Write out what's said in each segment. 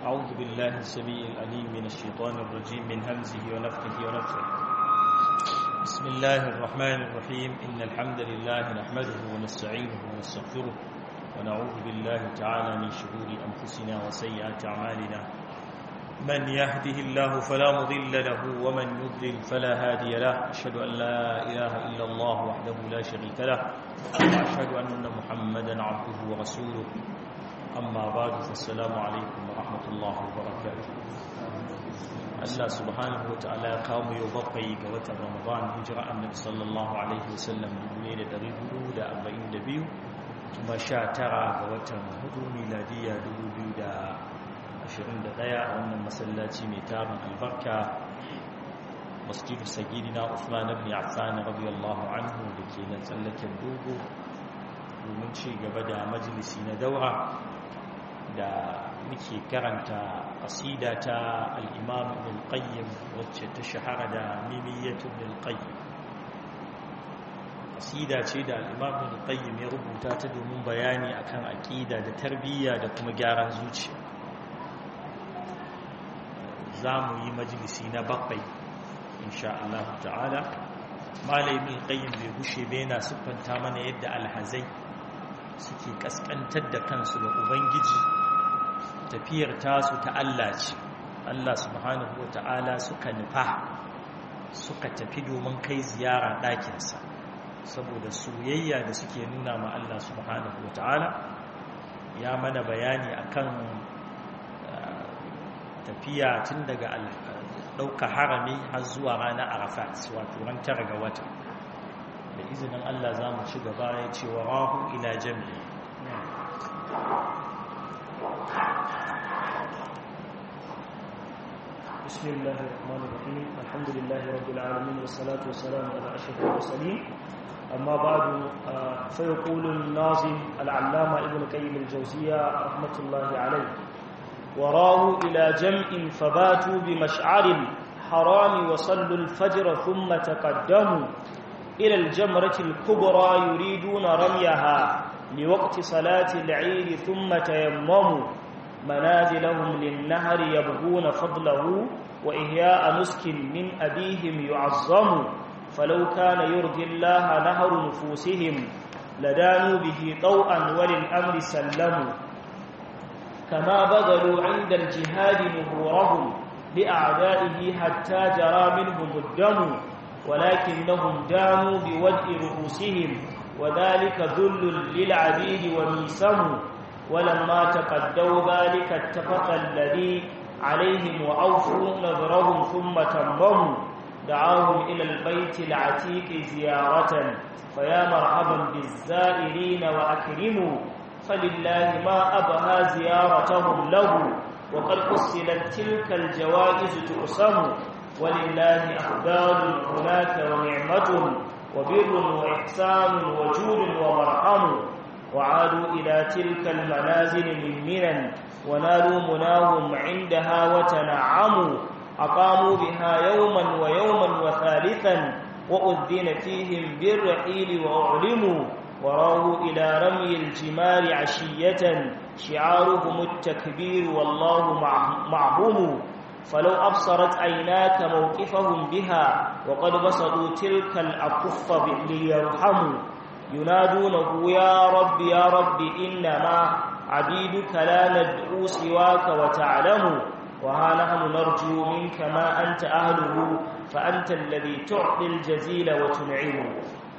أعوذ بالله السميع العليم من الشيطان الرجيم من همزه ونفخه ونفخه بسم الله الرحمن الرحيم إن الحمد لله نحمده ونستعينه ونستغفره ونعوذ بالله تعالى من شرور أنفسنا وسيئات أعمالنا من يهده الله فلا مضل له ومن يضلل فلا هادي له أشهد أن لا إله إلا الله وحده لا شريك له وأشهد أن محمدا عبده ورسوله أما بعد فالسلام عليكم ورحمة الله وبركاته Allah subhanahu wa ta'ala ya kawo yau bakwai ga watan Ramadan hijira annabi sallallahu alaihi wasallam 1442 kuma 19 ga watan hudu miladiya 2021 a wannan masallaci mai tarin albarka masjidu sagidina Uthman ibn Affan radiyallahu anhu da ke nan tsallaken dogo domin ci gaba da majalisi na daura da muke karanta ƙasida ta al'imam ibn qayyim wacce ta shahara da mimiyyatu ibn qayyim ƙasida ce da al'imam ibn qayyim ya rubuta ta domin bayani akan aƙida da tarbiyya da kuma gyaran zuciya za mu yi majalisi na bakwai insha Allah ta'ala malamin qayyim bai gushe bai na siffanta mana yadda alhazai suke kaskantar da kansu ga ubangiji tafiyar tasu ta Allah ce Allah subhanahu wa ta'ala suka nufa suka tafi domin kai ziyara ɗakinsa saboda soyayya da suke nuna ma Allah subhanahu wa ta'ala ya mana bayani akan tafiya tun daga ɗauka harami har zuwa ranar arafat wato ran tara ga wata da izinin Allah za mu ci gaba ya ce wa rahu ila jami'i بسم الله الرحمن الرحيم الحمد لله رب العالمين والصلاة والسلام على أشرف المرسلين أما بعد فيقول الناظم العلامة ابن قيم الجوزية رحمة الله عليه وراه إلى جمع فباتوا بمشعر الحرام وصلوا الفجر ثم تقدموا إلى الجمرة الكبرى يريدون رميها لوقت صلاة العيد ثم تيمموا منازلهم للنهر يبغون فضله وإهياء نسك من أبيهم يعظم فلو كان يرضي الله نهر نفوسهم لدانوا به طوعا وللأمر سلموا كما بذلوا عند الجهاد نهورهم لأعدائه حتى جرى منهم الدم ولكنهم دانوا بودء رؤوسهم وذلك ذل للعبيد وميسم ولما تقدوا ذلك اتفق الذي عليهم وأوفوا نذرهم ثم تمموا دعاهم إلى البيت العتيق زيارة فيا مرحبا بالزائرين وأكرموا فلله ما أبهى زيارتهم له وقد فصلت تلك الجوائز تقسم ولله أخبار هناك ونعمة وبر وإحسان وجود ومرحم وعادوا إلى تلك المنازل من منى ونالوا مناهم عندها وتنعموا أقاموا بها يوما ويوما وثالثا وأذن فيهم بالرحيل وأعلموا وراوا إلى رمي الجمار عشية شعارهم التكبير والله معهم فلو أبصرت عيناك موقفهم بها وقد بسطوا تلك الأكف ليرحموا ينادونه يا رب يا رب إنما عبيدك لا ندعو سواك وتعلم وها نحن نرجو منك ما أنت أهله فأنت الذي تعطي الجزيل وتنعم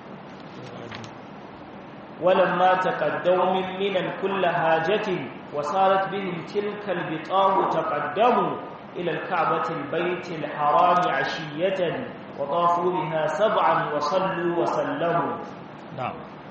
ولما تقدوا من منى كل حاجة وصارت بهم تلك البطاه تقدموا إلى الكعبة البيت الحرام عشية وطافوا بها سبعا وصلوا وسلموا نعم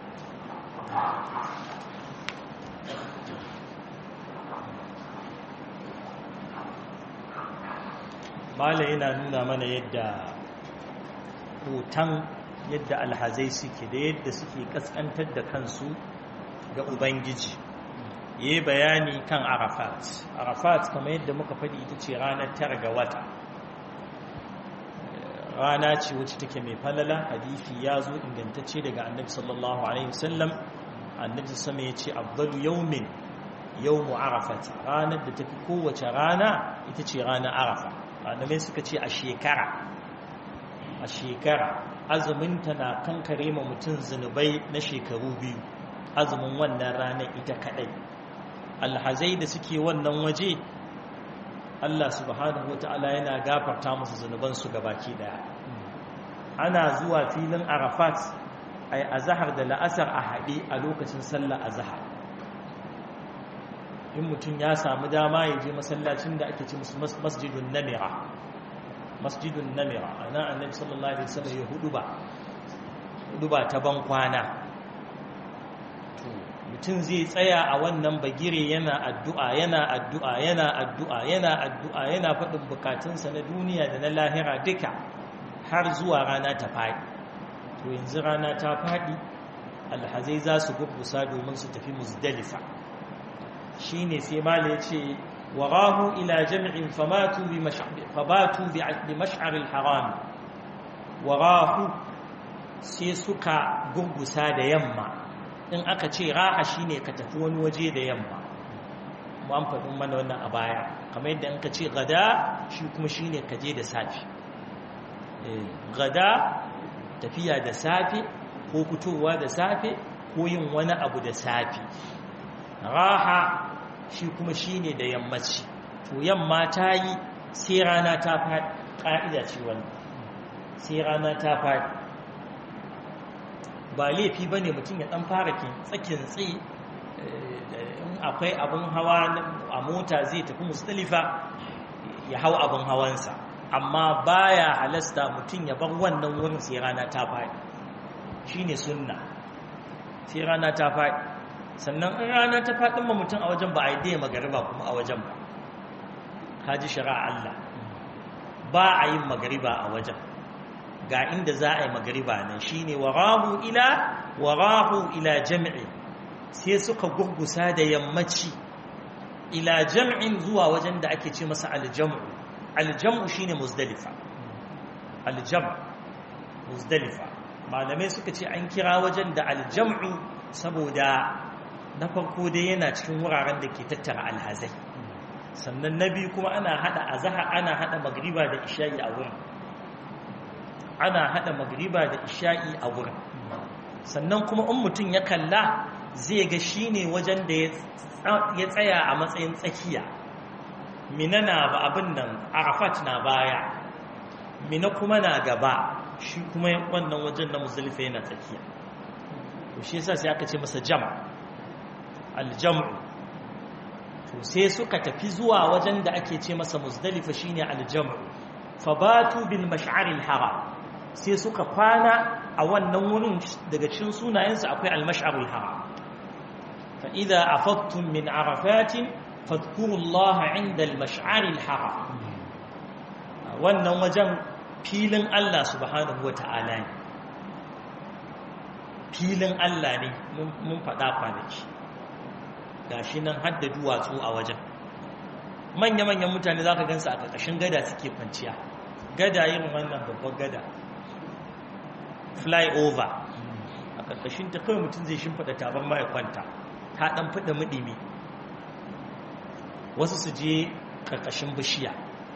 mala yana nuna mana yadda hoton yadda alhazai suke da yadda suke kaskantar da kansu ga ubangiji ya yi bayani kan arafat arafat kamar yadda muka faɗi ita ce ranar tara ga wata rana ce wacce take mai falala hadithi ya zo ingantacce daga annabi sallallahu alaihi wasallam annabi sama ya ce afdalu yawmin yawmu arafat ranar da tafi kowace rana ita ce ranar arafa malamai suka ce a shekara a shekara azuminta na kankare ma mutum zunubai na shekaru biyu azumin wannan ranar ita kadai alhazai da suke wannan waje Allah subhanahu wata'ala yana gafarta musu zunubansu gabaki daya ana zuwa filin arafat ai azhar da la'asar a haɗe a lokacin sallar azhar in mutum ya samu dama ya je masallacin da ake ce musu masjidun namira masjidun namira ana annabi sallallahu alaihi wasallam ya hudu ba hudu ba ta ban kwana to mutum zai tsaya a wannan bagire yana addu'a yana addu'a yana addu'a yana addu'a yana faɗin bukatunsa na duniya da na lahira duka har zuwa rana ta faɗi to yanzu rana ta faɗi alhazai za su gurgusa domin su tafi muzdalifa shi ne sai mala ya ce warahu ila jami'in fabatu bi mash'aril haram warahu sai suka gurgusa da yamma in aka ce raha shi ne ka tafi wani waje da yamma an faɗin mana wannan a baya kamar yadda in ka ce gada shi kuma shi ne ka je da safi gada tafiya da safe ko fitowa da safe ko yin wani abu da safe raha shi kuma shine da yammaci to yamma ta yi sai rana ta faɗi ƙa'ida ce wani sai rana ta faɗi ba laifi ba ne mutum ya ɗan fara tsakin tsaye in akwai abin hawa a mota zai tafi mustalifa ya hau abin hawansa amma baya halasta mutum ya bar wannan wurin sai rana ta faɗi shine sunna sai rana ta faɗi sannan in rana ta faɗin ma mutum a wajen ba a yi daya magariba kuma a wajen ba haji shari'a Allah ba a yin magariba a wajen ga inda za a yi magariba nan shine warahu ila warahu ila jam'i sai suka gurgusa da yammaci ila jam'in zuwa wajen da ake ce masa aljam'u aljam'u shine muzdalifa aljam' muzdalifa malamai suka ce an kira wajen da aljam'u saboda na farko dai yana cikin wuraren da ke tattara alhazai sannan na biyu kuma ana hada azhar ana hada magriba da isha'i a wurin ana hada magriba da isha'i a wurin sannan kuma in mutum ya kalla zai ga shine wajen da ya tsaya a matsayin tsakiya mina na ba abin nan arafat na baya mina kuma na gaba shi kuma wannan wajen na muzdalifa yana tsakiya to shi yasa sai aka ce masa jam aljam'u to sai suka tafi zuwa wajen da ake ce masa muzdalifa shine aljam'u fabatu bil mash'aril haram sai suka kwana a wannan wurin daga cikin sunayensa akwai al mash'arul haram fa idza afattum min arafatin fadhkurullaha 'inda al mash'aril haram wannan wajen filin Allah subhanahu wata'ala ne filin Allah ne mun faɗa kwanaki ga shi nan hadda duwatsu a wajen manya-manyan mutane za ka gansu a ƙarƙashin gada suke kwanciya gada yin wannan babban gada flyover a ƙarƙashin ta kawai mutum zai shimfiɗa tabar mai kwanta ta ɗan fiɗa muɗimi wasu su je ƙarƙashin bishiya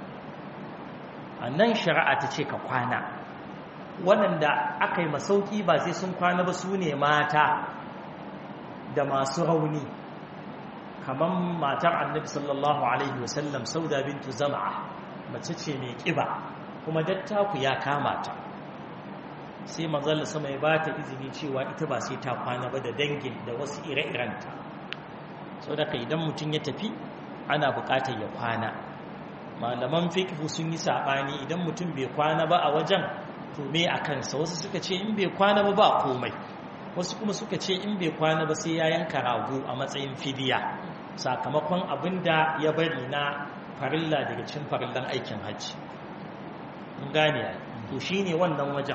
a nan shari'a ta ce ka kwana waɗanda aka yi masauki ba sai sun kwana ba su ne mata da masu rauni kamar matar annabi sallallahu alaihi wasallam sauda bintu zama'a mace ce mai ƙiba kuma dattaku ya kama ta sai manzalla sama ya ba ta izini cewa ita ba sai ta kwana ba da dangin da wasu ire-irenta sau da idan mutum ya tafi ana buƙatar ya kwana malaman fikihu sun yi saɓani idan mutum bai kwana ba a wajen to me a kansa wasu suka ce in bai kwana ba ba komai wasu kuma suka ce in bai kwana ba sai ya yanka rago a matsayin fidiya sakamakon abin da ya bari na farilla daga cikin farillan aikin hajji in gane to shine wannan wajen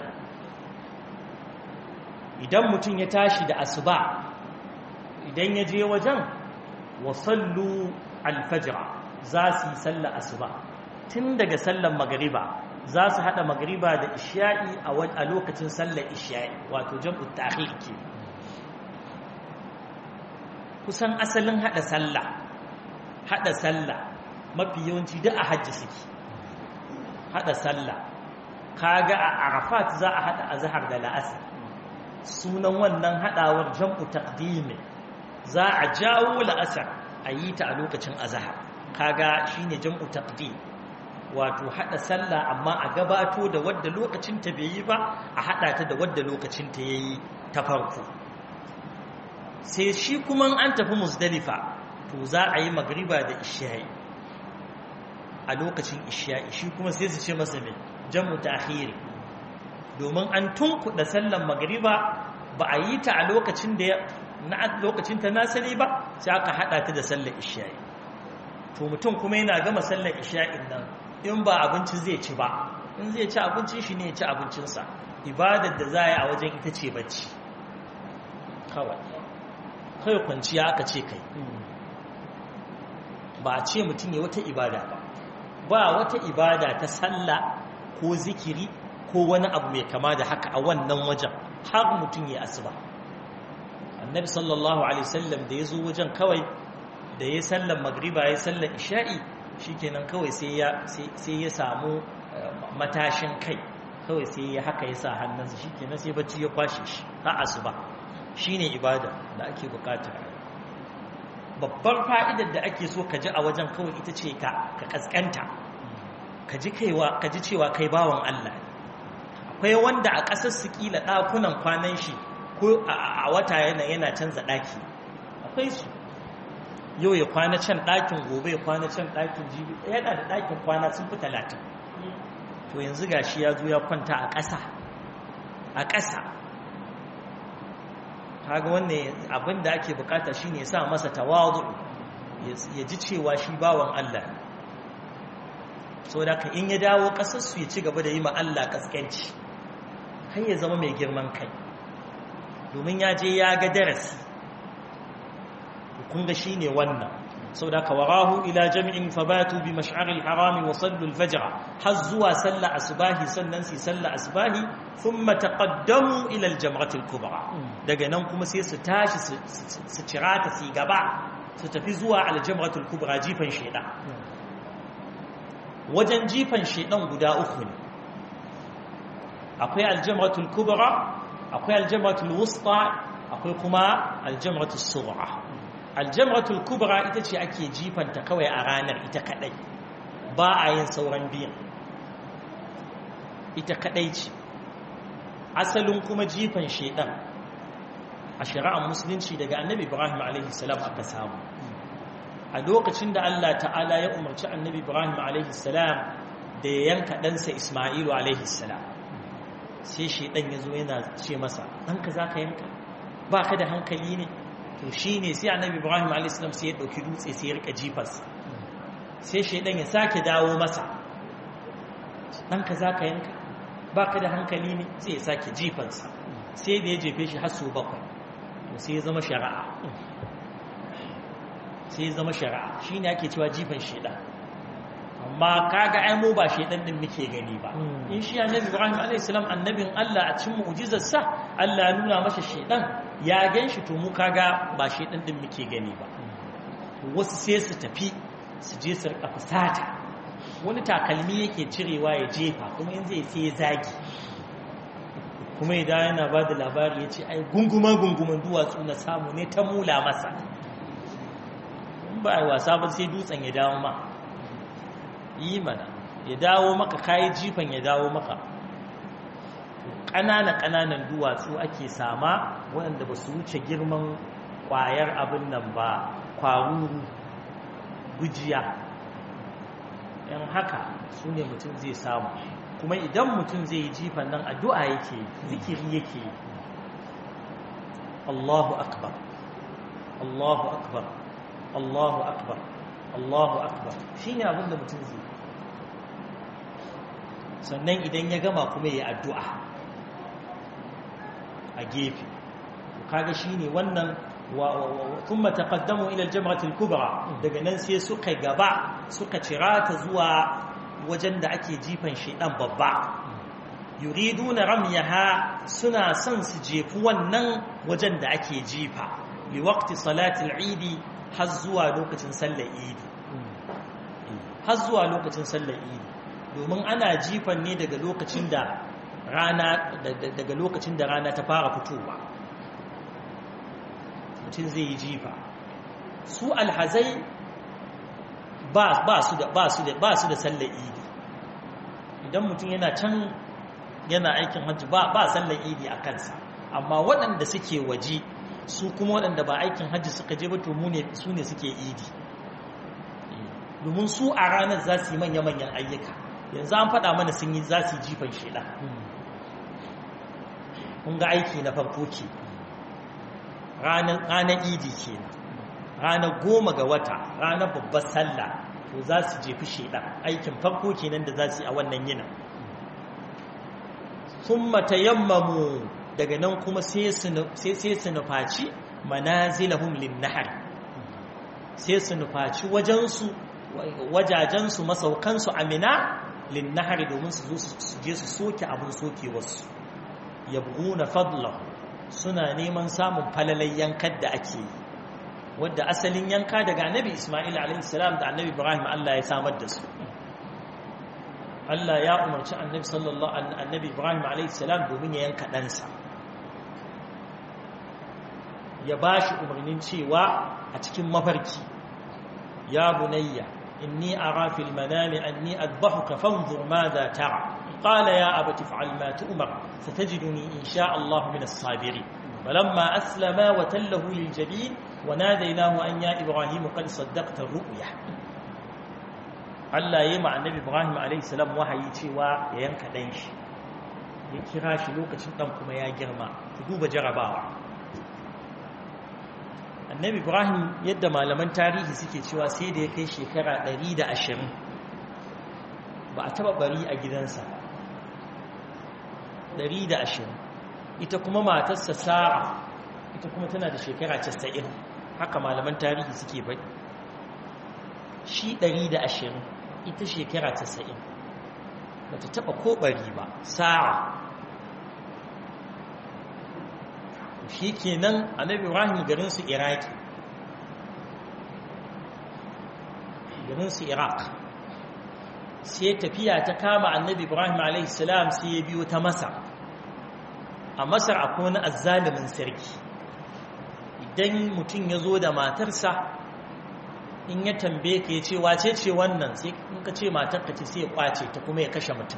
idan mutum ya tashi da asuba idan ya je wajen wa sallu alfajira za su yi sallar asuba tun daga sallar magariba za su haɗa magariba da isha'i a lokacin sallar isha'i wato jam'ut ta'khir ke kusan asalin hada sallah hada sallah mafi yawanci duk a hajji suke hada sallah kaga a arafat za a hada azhar da la'asar sunan wannan hadawar jam'u taqdimi za a jawo la'asar a yi ta a lokacin azhar kaga shine jam'u taqdim wato hada sallah amma a gabato da wadda lokacin ta bai yi ba a hada ta da wadda lokacin ta yayi ta farko sai shi kuma an tafi musdalifa to za a yi magriba da isha'i a lokacin isha'i shi kuma sai su ce masa mai jam'u ta'khiri domin an tunkuɗa sallan magriba ba a yi ta a lokacin da na lokacin ta nasali ba sai aka hada ta da sallar isha'i to mutum kuma yana gama sallar isha'in nan in ba abinci zai ci ba in zai ci abincin shi ne ya ci abincinsa ibadar da za a yi a wajen ita ce bacci kawai kai kwanciya aka ce kai ba a ce mutum ya wata ibada ba ba wata ibada ta sallah ko zikiri ko wani abu mai kama da haka a wannan wajen har mutum ya asuba annabi sallallahu alaihi wasallam da ya zo wajen kawai da ya sallan magriba ya sallan isha'i shikenan kawai sai ya sai ya samu matashin kai kawai sai ya haka ya sa hannunsa shikenan sai bacci ya kwashe shi har asuba shine ibada da ake bukata babbar fa'idar da ake so ka ji a wajen kawai ita ce ka ka kaskanta ka ji kaiwa ka ji cewa kai bawan Allah akwai wanda a ƙasar su kila ɗakunan kwanan shi ko a wata yana yana canza ɗaki akwai su yau ya kwana can ɗakin gobe ya kwana can ɗakin jibi yana da ɗakin kwana sun fi talatin to yanzu ga shi ya zo ya kwanta a ƙasa a ƙasa kaga wannan abin da ake bukata shine ya sa masa tawadu ya ji cewa shi bawan Allah so da ka in ya dawo ƙasarsu ya ci gaba da yi ma Allah ƙasƙanci har ya zama mai girman kai domin ya je ya ga darasi kun ga shi ne wannan sau da kawarahu ila jami'in fabatu bi mash'aril harami wa sallu al-fajr har zuwa sallah asbahi sannan su sallah asbahi thumma taqaddamu ila al-jamratil kubra daga nan kuma sai su tashi su cirata su gaba su tafi zuwa al-jamratul kubra jifan shedan wajen jifan shedan guda uku ne akwai al-jamratul kubra akwai al-jamratul wusta akwai kuma al-jamratul sughra aljamratul kubra ita ce ake jifanta kawai a ranar ita kadai ba a yin sauran biyan ita kadai ce asalin kuma jifan shedan a shari'ar musulunci daga annabi ibrahim a.s. aka samu a lokacin da allah ta'ala ya umarci annabi ibrahim a.s. da ya yanka ɗansa ismailu a.s. sai shedan ya zo yana ce masa ɗanka za ka yanka ba ka da hankali ne to shi ne sai annabi ibrahim a.s. sai ya ɗauki dutse sai ya rika jifarsa sai shaidan ya sake dawo masa ɗanka za ka yanka ba ka da hankali ne sai ya sake jifansa sai da ya jefe shi har sau bakwai to sai ya zama shari'a sai ya zama shari'a shi ne ake cewa jifan shaidan amma kaga ai mu ba shaidan din muke gani ba in shi annabi ibrahim a.s. annabin allah a cin mu'jizarsa allah nuna masa shaidan ya gan shi to mu kaga ba shi ɗin ɗin muke gani ba wasu sai su tafi su je su rika fusata wani takalmi yake cirewa ya jefa kuma in zai sai ya zagi kuma idan yana ba da labari ya ce ai gunguma gunguman duwatsu na samu ne ta mula masa in ba a yi wasa ba sai dutsen ya dawo ma yi mana ya dawo maka kayi jifan ya dawo maka ƙanana-ƙananan duwatsu ake sama waɗanda ba su wuce girman ƙwayar abin nan ba kwaruru gujiya yan haka su ne mutum zai samu kuma idan mutum zai yi jifan nan addu'a yake zikiri yake Allahu akbar Allahu akbar Allahu akbar Allahu akbar shi ne abin da mutum zai sannan idan ya gama kuma ya addu'a a gefe kaga shine wannan thumma taqaddamu ila al-jamrati al-kubra daga nan sai suka gaba suka cirata zuwa wajen da ake jifan shedan babba yuriduna ramyaha suna son su jefu wannan wajen da ake jifa li waqti salatil idi har zuwa lokacin sallar idi har zuwa lokacin sallar idi domin ana jifan ne daga lokacin da rana daga lokacin da rana ta fara fitowa mutum zai yi jifa su alhazai ba su da ba su da ba su da sallar idi idan mutum yana can yana aikin hajji ba ba sallar idi a kansa amma waɗanda suke waje su kuma waɗanda ba aikin hajji suka je ba to mu ne su ne suke idi domin su a ranar za su yi manya-manyan ayyuka yanzu an faɗa mana sun yi za su yi jifan shida kun ga aiki na farko ke ranar idi ke ranar goma ga wata ranar babbar sallah to za su jefi shida aikin farko kenan da za su yi a wannan yinin sun matayammamu daga nan kuma sai su nufaci manazilahum linnahar sai su nufaci wajensu wajajensu masaukansu amina linnahar domin su zo su je su soke abin soke wasu yabguna fadlahu suna neman samun falalai yankar da ake yi wadda asalin yanka daga annabi ismail a.s. da annabi ibrahim allah ya samar da su allah ya umarci annabi sallallahu annabi ibrahim a.s. domin ya yanka ɗansa ya ba shi umarnin cewa a cikin mafarki ya bunayya inni ara fil manami anni adbahuka fanzur madha tara qala ya abati fa'al ma tu'mar satajiduni insha Allah min as-sabirin falamma aslama wa tallahu lil jabin wa nadaynahu an ya ibrahim qad saddaqta ar-ru'ya Allah yayi ma annabi Ibrahim alayhi salam wahayi cewa ya yanka dan shi ya kira shi lokacin dan kuma ya girma ku duba jarabawa annabi ibrahim yadda malaman tarihi suke cewa sai da ya kai shekara 120 ba a taba bari a gidansa 120 ita kuma matarsa sara ita kuma tana da shekara 90 haka malaman tarihi suke bai shi 120 ita shekara 90 ba ta taba ko bari ba sara shi kenan annabi ibrahim garinsu iraki garinsu iraq sai tafiya ta kama annabi ibrahim alaihissalam sai ya biyo ta masar a masar akwai wani azzalimin sarki idan mutum ya zo da matarsa in ya tambaye ka ya ce wace ce wannan sai in ka ce matarka ce sai ya kwace ta kuma ya kashe mutum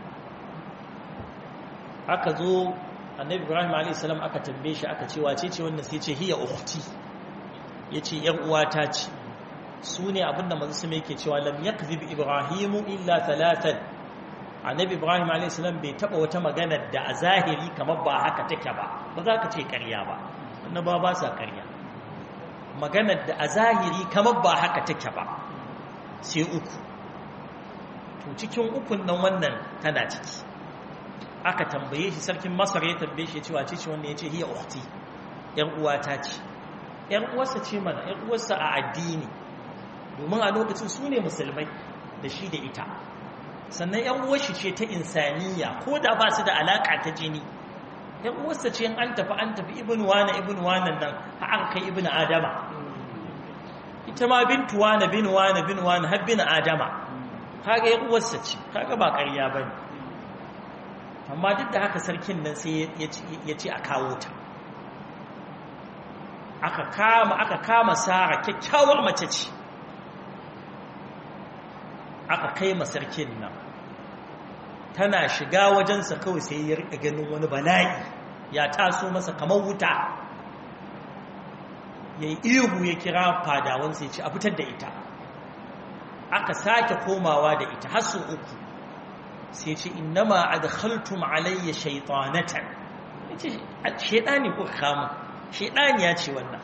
aka zo annabi ibrahim a.s. aka tambaye shi aka ce wace ce wannan sai ce hiya ukhti yace yar uwata ce su ne abinda manzo sama yake cewa lam yakzib ibrahimu illa thalathan annabi ibrahim a.s. bai taba wata magana da a zahiri kamar ba haka take ba ba za ka ce ƙarya ba annaba ba sa ƙarya maganar da a zahiri kamar ba haka take ba sai uku to cikin ukun nan wannan tana ciki aka tambaye shi sarkin masar ya tambaye shi cewa ce ce wanda ya ce hiya ukhti yan uwata ce yan uwarsa ce mana yan uwarsa a addini domin a lokacin su ne musulmai da shi da ita sannan yan uwarshi ce ta insaniya ko da ba su da alaka ta jini yan uwarsa ce an tafi an tafi ibn wana ibn wana nan har kai ibn adama ita ma bintu wana bin wana bin wana har bin adama kaga yan uwarsa ce kaga ba ƙarya bane amma duk da haka sarkin nan sai ya ce a kawo ta aka kama aka kama sara kyakkyawar mace ce aka kai ma sarkin nan tana shiga wajensa kawai sai ya rika ganin wani bala'i ya taso masa kamar wuta ya yi ihu ya kira fadawansa ya ce a fitar da ita aka sake komawa da ita har su uku sai ce innama adkhaltum alayya shaytanatan yace shedani ko kama shedani ya ce wannan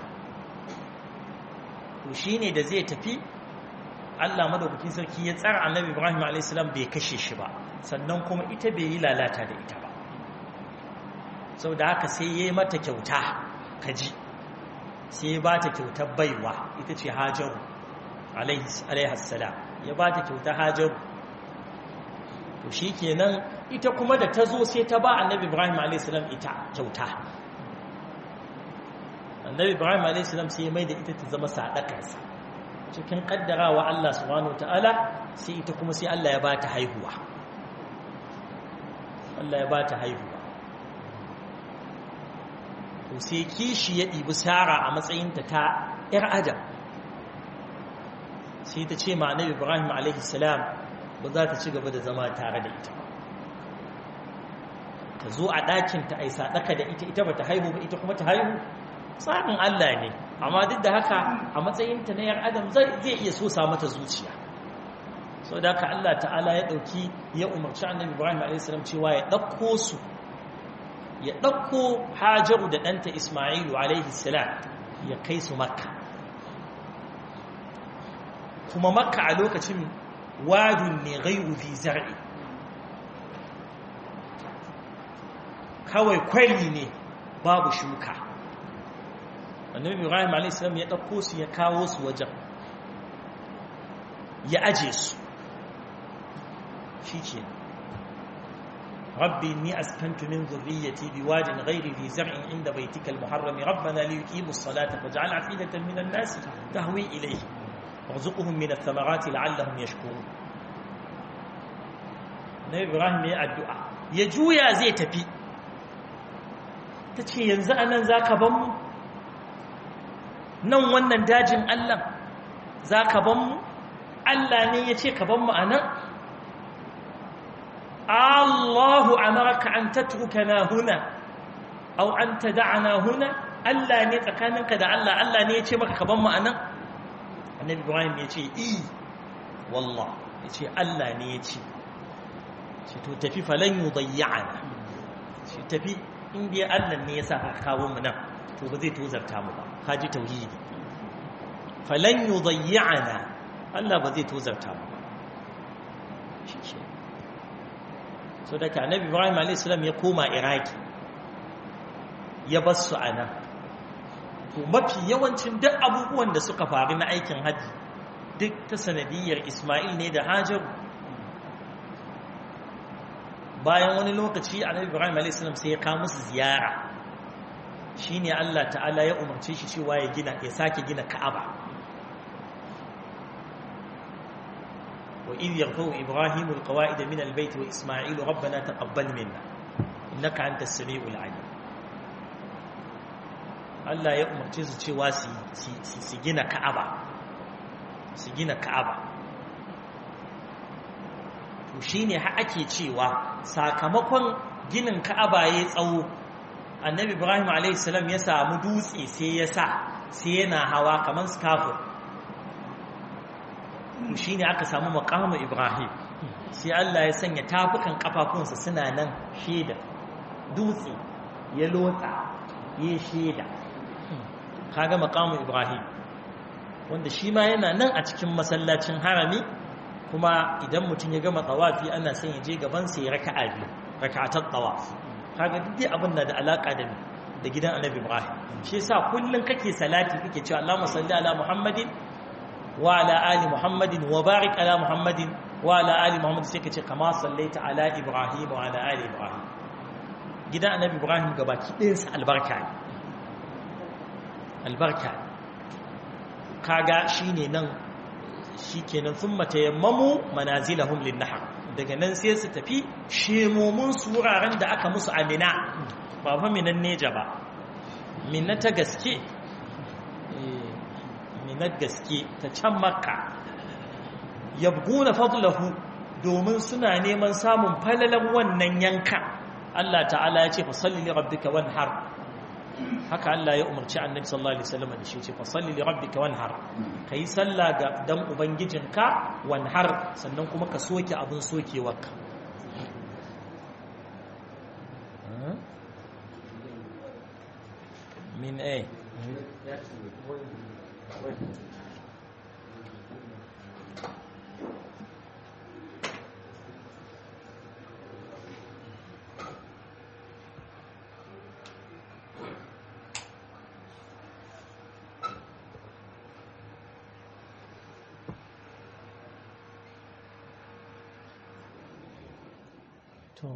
to shine da zai tafi Allah madaukakin sarki ya tsara Annabi Ibrahim alayhis salam bai kashe shi ba sannan kuma ita bai yi lalata da ita ba saboda haka sai yayi mata kyauta kaji sai ya bata kyautar baiwa ita ce Hajaru alayhis salam ya bata kyautar Hajaru to shi kenan ita kuma da ta zo sai ta ba annabi ibrahim a.s. ita kyauta annabi ibrahim a.s. sai ya mai da ita ta zama sadakarsa cikin kaddarawa Allah subhanahu ta'ala sai ita kuma sai Allah ya ba ta haihuwa Allah ya ba ta haihuwa to sai kishi ya ɗibi sara a matsayinta ta ‘yar adam sai ta ce ma annabi ibrahim a.s. ba za ta ci gaba da zama tare da ita ta zo a ɗakinta a yi saɗaka da ita ita ba ta haihu ba ita kuma ta haihu tsarin Allah ne amma duk da haka a matsayinta na ‘yar adam zai iya so sa mata zuciya sau da haka Allah ta'ala ya ɗauki ya umarci annabi ibrahim a.s. cewa ya ɗauko su ya ɗauko hajaru da ɗanta ismailu a.s. ya kai su makka kuma makka a lokacin wadun ne gairu fi zar'i kawai kwari ne babu shuka annabi ibrahim a.s. ya ɗauko su ya kawo su wajen ya aje su shi ke rabbi ni askantu min zurriyyati biwadin ghairi fi zar'in inda baitika al-muharrami rabbana li yuqimu as-salata faj'al 'afidatan min an-nas tahwi ilayhi warzuqhum min ath-thamarati la'allahum yashkurun nabi ibrahim ya addu'a ya juya zai tafi tace yanzu anan zaka ban mu nan wannan dajin Allah zaka ban mu Allah ne ya ce ka ban mu anan Allahu amaraka an tatrukana huna aw an tad'ana huna Allah ne tsakaninka da Allah Allah ne ya ce maka ka ban mu anan Annabi Ibrahim ya ce i wallah ya ce Allah ne ya ce ce to tafi falan yudayyana ce tafi in dai Allah ne ya sa ka kawo mu nan to ba zai tozarta mu ba kaji tauhidi falan yudayyana Allah ba zai tozarta mu ba shi ke so daga annabi ibrahim a.s. ya koma iraki ya bar su a nan to mafi yawancin duk abubuwan da suka faru na aikin hajji duk ta sanadiyar ismail ne da hajar bayan wani lokaci annabi ibrahim a.s. sai ya kawo musu ziyara shine allah ta'ala ya umarce shi cewa ya gina ya sake gina ka'aba وإذ يرفع إبراهيم القواعد من البيت وإسماعيل ربنا تقبل منا إنك أنت السميع العليم Allah ya umarce su cewa su gina Ka'aba su gina Ka'aba to shine ha ake cewa sakamakon ginin Ka'aba ya tsawo Annabi Ibrahim a.s. ya samu dutse sai ya sa sai yana hawa kamar scaffold shi ne aka samu makamu ibrahim sai Allah ya sanya tafukan kafafunsa suna nan shaida dutse ya lotsa ya shaida kaga makamu ibrahim wanda shi ma yana nan a cikin masallacin harami kuma idan mutum ya gama tawafi ana son ya je gabansa ya raka'a biyu raka'atar tawaf kaga duk abin da alaka da da gidan annabi ibrahim shi yasa kullun kake salati kake cewa Allahumma salli ala muhammadin وعلى آل محمد وبارك على محمد وعلى آل محمد سيكا كما صليت على إبراهيم وعلى آل إبراهيم جدا النبي إبراهيم قباكي إنسى البركة البركة كاغا شيني نن shikenan thumma tayammamu manazilahum linnahar daga nan sai su tafi shemomin su wuraren da aka musu amina ba fa minan neja ba minna ta gaske na gaske ta can makka yabguna fadlahu domin suna neman samun falalan wannan yanka Allah ta'ala ya ce fa salli li rabbika wanhar haka Allah ya umarci annabi sallallahu alaihi wasallam da shi ce fa salli li rabbika wanhar kai salla ga dan ubangijinka wanhar sannan kuma ka soke abin sokewarka min eh to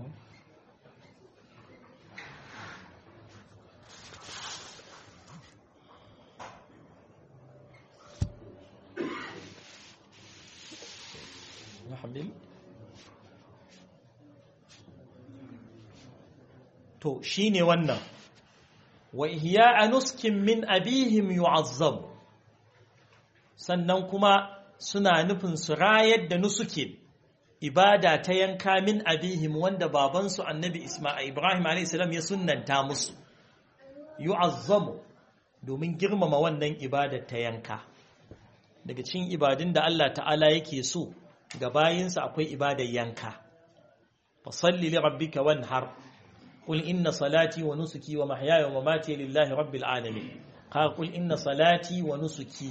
يحمل to shine wannan wa ihya'a nuskin min abihim yu'azzam sannan kuma suna nufin su rayar da nusuke ibada ta yanka min abihim wanda babansu annabi Isma'il Ibrahim a.s. ya sunnanta musu yu'azzamu domin girmama wannan ibadar ta yanka daga cikin ibadun da Allah ta'ala yake so ga bayinsa akwai ibadar yanka fasalli li rabbika wanhar qul inna salati wa nusuki wa mahyaya wa mamati lillahi rabbil alamin ka qul inna salati wa nusuki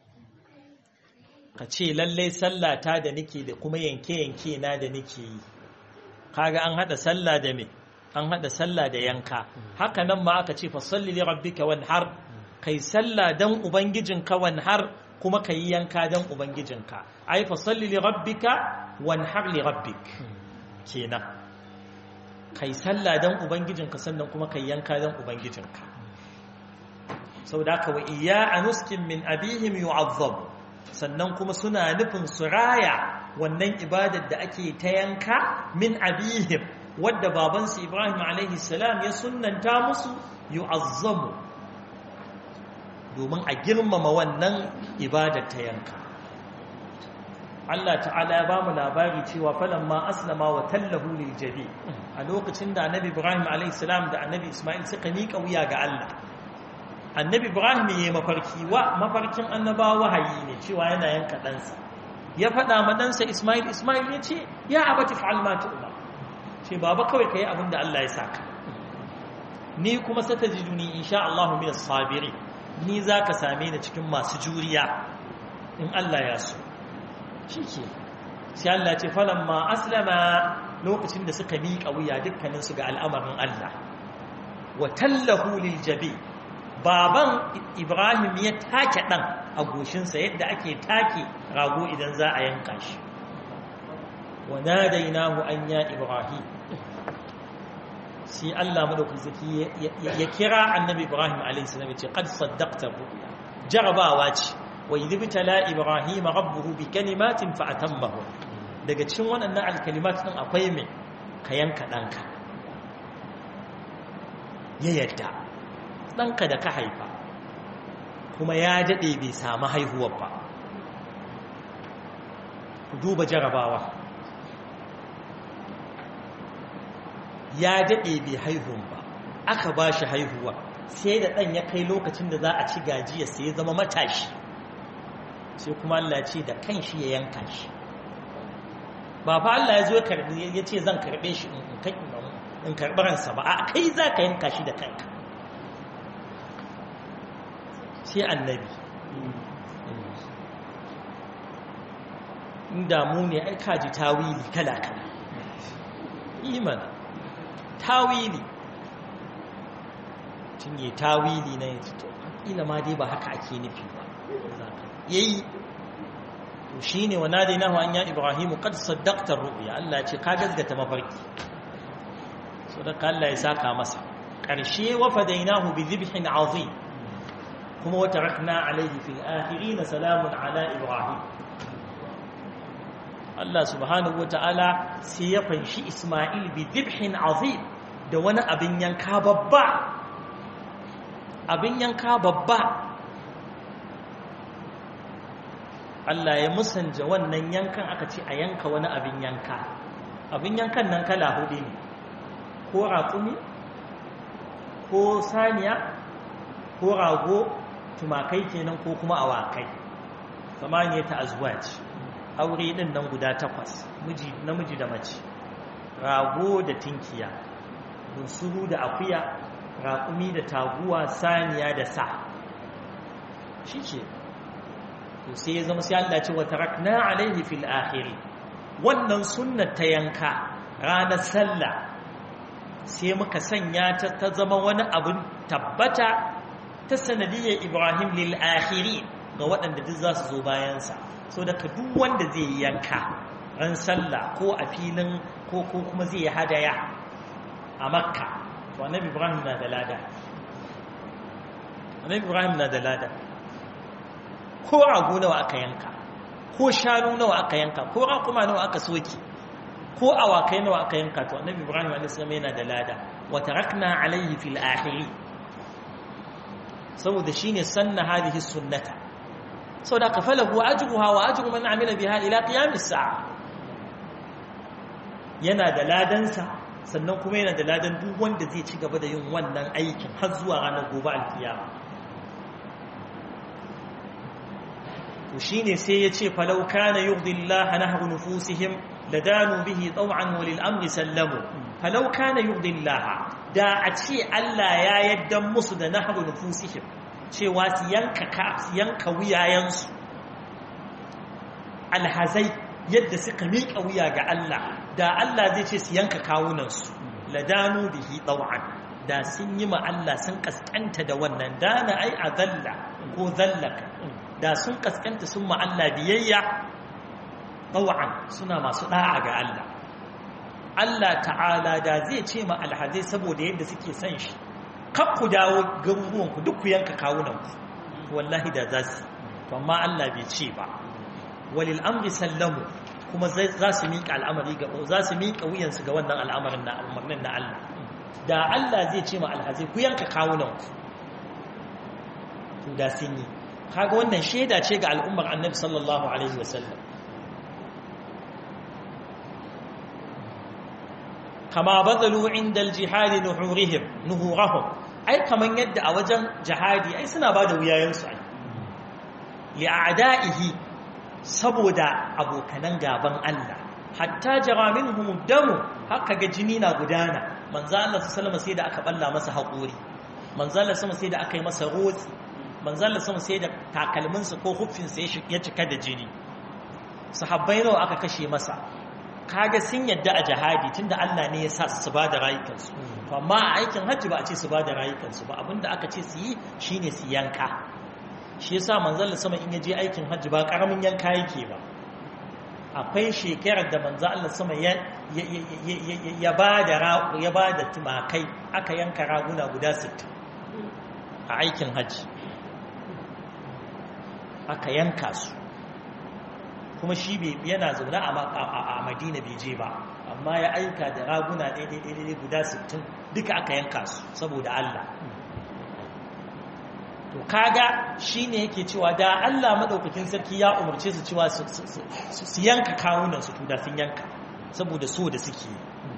ka ce lallai sallata da nake da kuma yanke-yanke na da nake yi kaga an hada sallah da me an hada sallah da yanka haka nan ma aka ce fasalli li rabbika wanhar kai sallah dan ubangijinka wanhar kuma kai yanka dan ubangijinka ai fasalli li rabbika wanhar li rabbik kenan kai sallah dan ubangijinka sannan kuma kai yanka dan ubangijinka saboda haka wa iya anuskin min abihim yu'azzab sannan kuma suna nufin su raya wannan ibadar da ake ta yanka min abihim wadda babansu Ibrahim alaihi salam ya sunnanta musu yu'azzamu domin a girmama wannan ibadar ta yanka Allah ta'ala ya ba mu labari cewa falamma aslama wa tallahu lil jabi a lokacin da annabi Ibrahim alaihi salam da annabi Ismail suka miƙa wuya ga Allah annabi Ibrahim ya mafarki wa mafarkin annabawa wahayi ne cewa yana yanka ɗansa ya faɗa ma ɗansa Ismail Ismail ya ce ya abati fa'al ma tu'ma ce baba kawai kai abin da Allah ya saka ni kuma satajiduni insha Allah min as-sabiri ni zaka same ni cikin masu juriya in Allah ya so shike sai Allah ya ce falamma aslama lokacin da suka miƙa wuya dukkanin su ga al'amarin Allah wa tallahu lil jabi baban Ibrahim ya take dan a goshinsa yadda ake take rago idan za a yanka shi wa nadainahu an ya Ibrahim sai Allah madaukakin zaki ya kira annabi Ibrahim alaihi salam ya ce qad saddaqta ru'ya jarabawa ce wa idibtala Ibrahim rabbuhu bi kalimatin fa atammahu daga cikin waɗannan alkalimat din akwai me ka yanka danka ya yadda danka da ka haifa kuma ya dade bai samu haihuwar ba ku duba jarabawa ya daɗe bai haihun ba aka ba shi haihuwa sai da ɗan ya kai lokacin da za a ci gajiya sai ya zama matashi sai kuma Allah ce da kan shi ya yanka shi ba fa Allah ya zo ya ce zan karɓe shi in karɓi ransa ba a kai za ka yanka shi da kanka sai annabi inda mu ne ai kaji tawili kala-kala imana tawili tun yi tawili na yanzu to ila ma dai ba haka ake nufi ba yayi to shine wa nadainahu an ya ibrahimu qad saddaqta ru'ya Allah ce ka gazgata mafarki so da Allah ya saka masa karshe wa fadainahu bi dhibhin azim kuma wa tarakna alayhi fil akhirin salamun ala ibrahim Allah subhanahu wata'ala sai ya fanshi Ismail bi dhibhin azim da wani abin yanka babba abin yanka babba Allah ya musanja wannan yankan aka ce a yanka wani abin yanka abin yankan nan kala hudu ne ko raƙumi ko saniya ko rago tumakai kenan ko kuma awakai samaniya ta azwaj aure din nan guda takwas miji namiji da mace rago da tinkiya bunsuru da akuya raƙumi da taguwa saniya da sa shi ce to sai ya zama sai Allah ce wa tarakna alaihi fil akhiri wannan sunnar ta yanka ranar sallah sai muka sanya ta ta zama wani abin tabbata ta sanadiyyar Ibrahim lil akhiri ga waɗanda duk za su zo bayansa so daga duk wanda zai yi yanka ran sallah ko a filin ko ko kuma zai yi hadaya a makka to annabi ibrahim na da lada annabi ibrahim na da lada ko rago nawa aka yanka ko shanu nawa aka yanka ko raƙuma nawa aka soke ko awakai nawa aka yanka to annabi ibrahim a.s. yana da lada wa tarakna alayhi fil akhiri saboda shine sanna hadhihi sunnata saboda ka falahu ajruha wa ajru man amila biha ila qiyamis sa'a yana da ladansa sannan kuma yana da ladan duk wanda zai ci gaba da yin wannan aikin har zuwa ranar gobe alkiyama to shine sai ya ce falau kana yurdillaha nahru nufusihim ladanu bihi taw'an wa lil amri sallamu falau kana yurdillaha da a ce Allah ya yadda musu da nahru nufusihim cewa su yanka ka su yanka wuyayensu alhazai yadda suka miƙa wuya ga Allah da Allah zai ce su yanka kawunansu ladanu bihi taw'an da sun yi ma Allah sun kaskanta da wannan dana ai a zalla ko zallaka da sun kaskanta sun ma Allah biyayya taw'an suna masu da'a ga Allah Allah ta'ala da zai ce ma alhazai saboda yadda suke son shi kar ku dawo garuruwanku duk ku yanka kawunanku wallahi da za su amma Allah bai ce ba walil amri sallamu kuma za su miƙa al'amari ga za su miƙa wuyansu ga wannan al'amarin na umarnin na Allah da Allah zai ce ma alhazai ku yanka kawunanku da sun yi kaga wannan shaida ce ga al'ummar annabi sallallahu alaihi wasallam kama bazalu inda aljihadi nuhurihim nuhurahum ai kaman yadda a wajen jihadi ai suna bada wuyayensu ai li'ada'ihi saboda abokanan gaban Allah hatta jara minhum damu haka ga jini na gudana manzo Allah sallallahu sai da aka balla masa haƙuri manzo Allah sai da aka yi masa rotsi manzo Allah sai da takalminsa ko huffinsa ya cika da jini sahabbai nawa aka kashe masa kaga sun yadda a jihadi tunda Allah ne ya sa su ba da rayukansu amma a aikin hajji ba a ce su ba da rayukansu ba abinda aka ce su yi shine su yanka shi yasa manzon sama in yaje aikin hajji ba karamin yanka yake ba akwai shekarar da manzon Allah sama ya ya ba da ya ba da tumakai aka yanka raguna guda 60 a aikin hajji aka yanka su kuma shi yana zaune a madina bai je ba amma ya aika da raguna ɗaiɗaiɗaiɗai guda 60 duka aka yanka su saboda Allah to kaga shi ne yake cewa da Allah maɗaukakin sarki ya umarce su cewa su yanka kawunan su da sun yanka saboda so da suke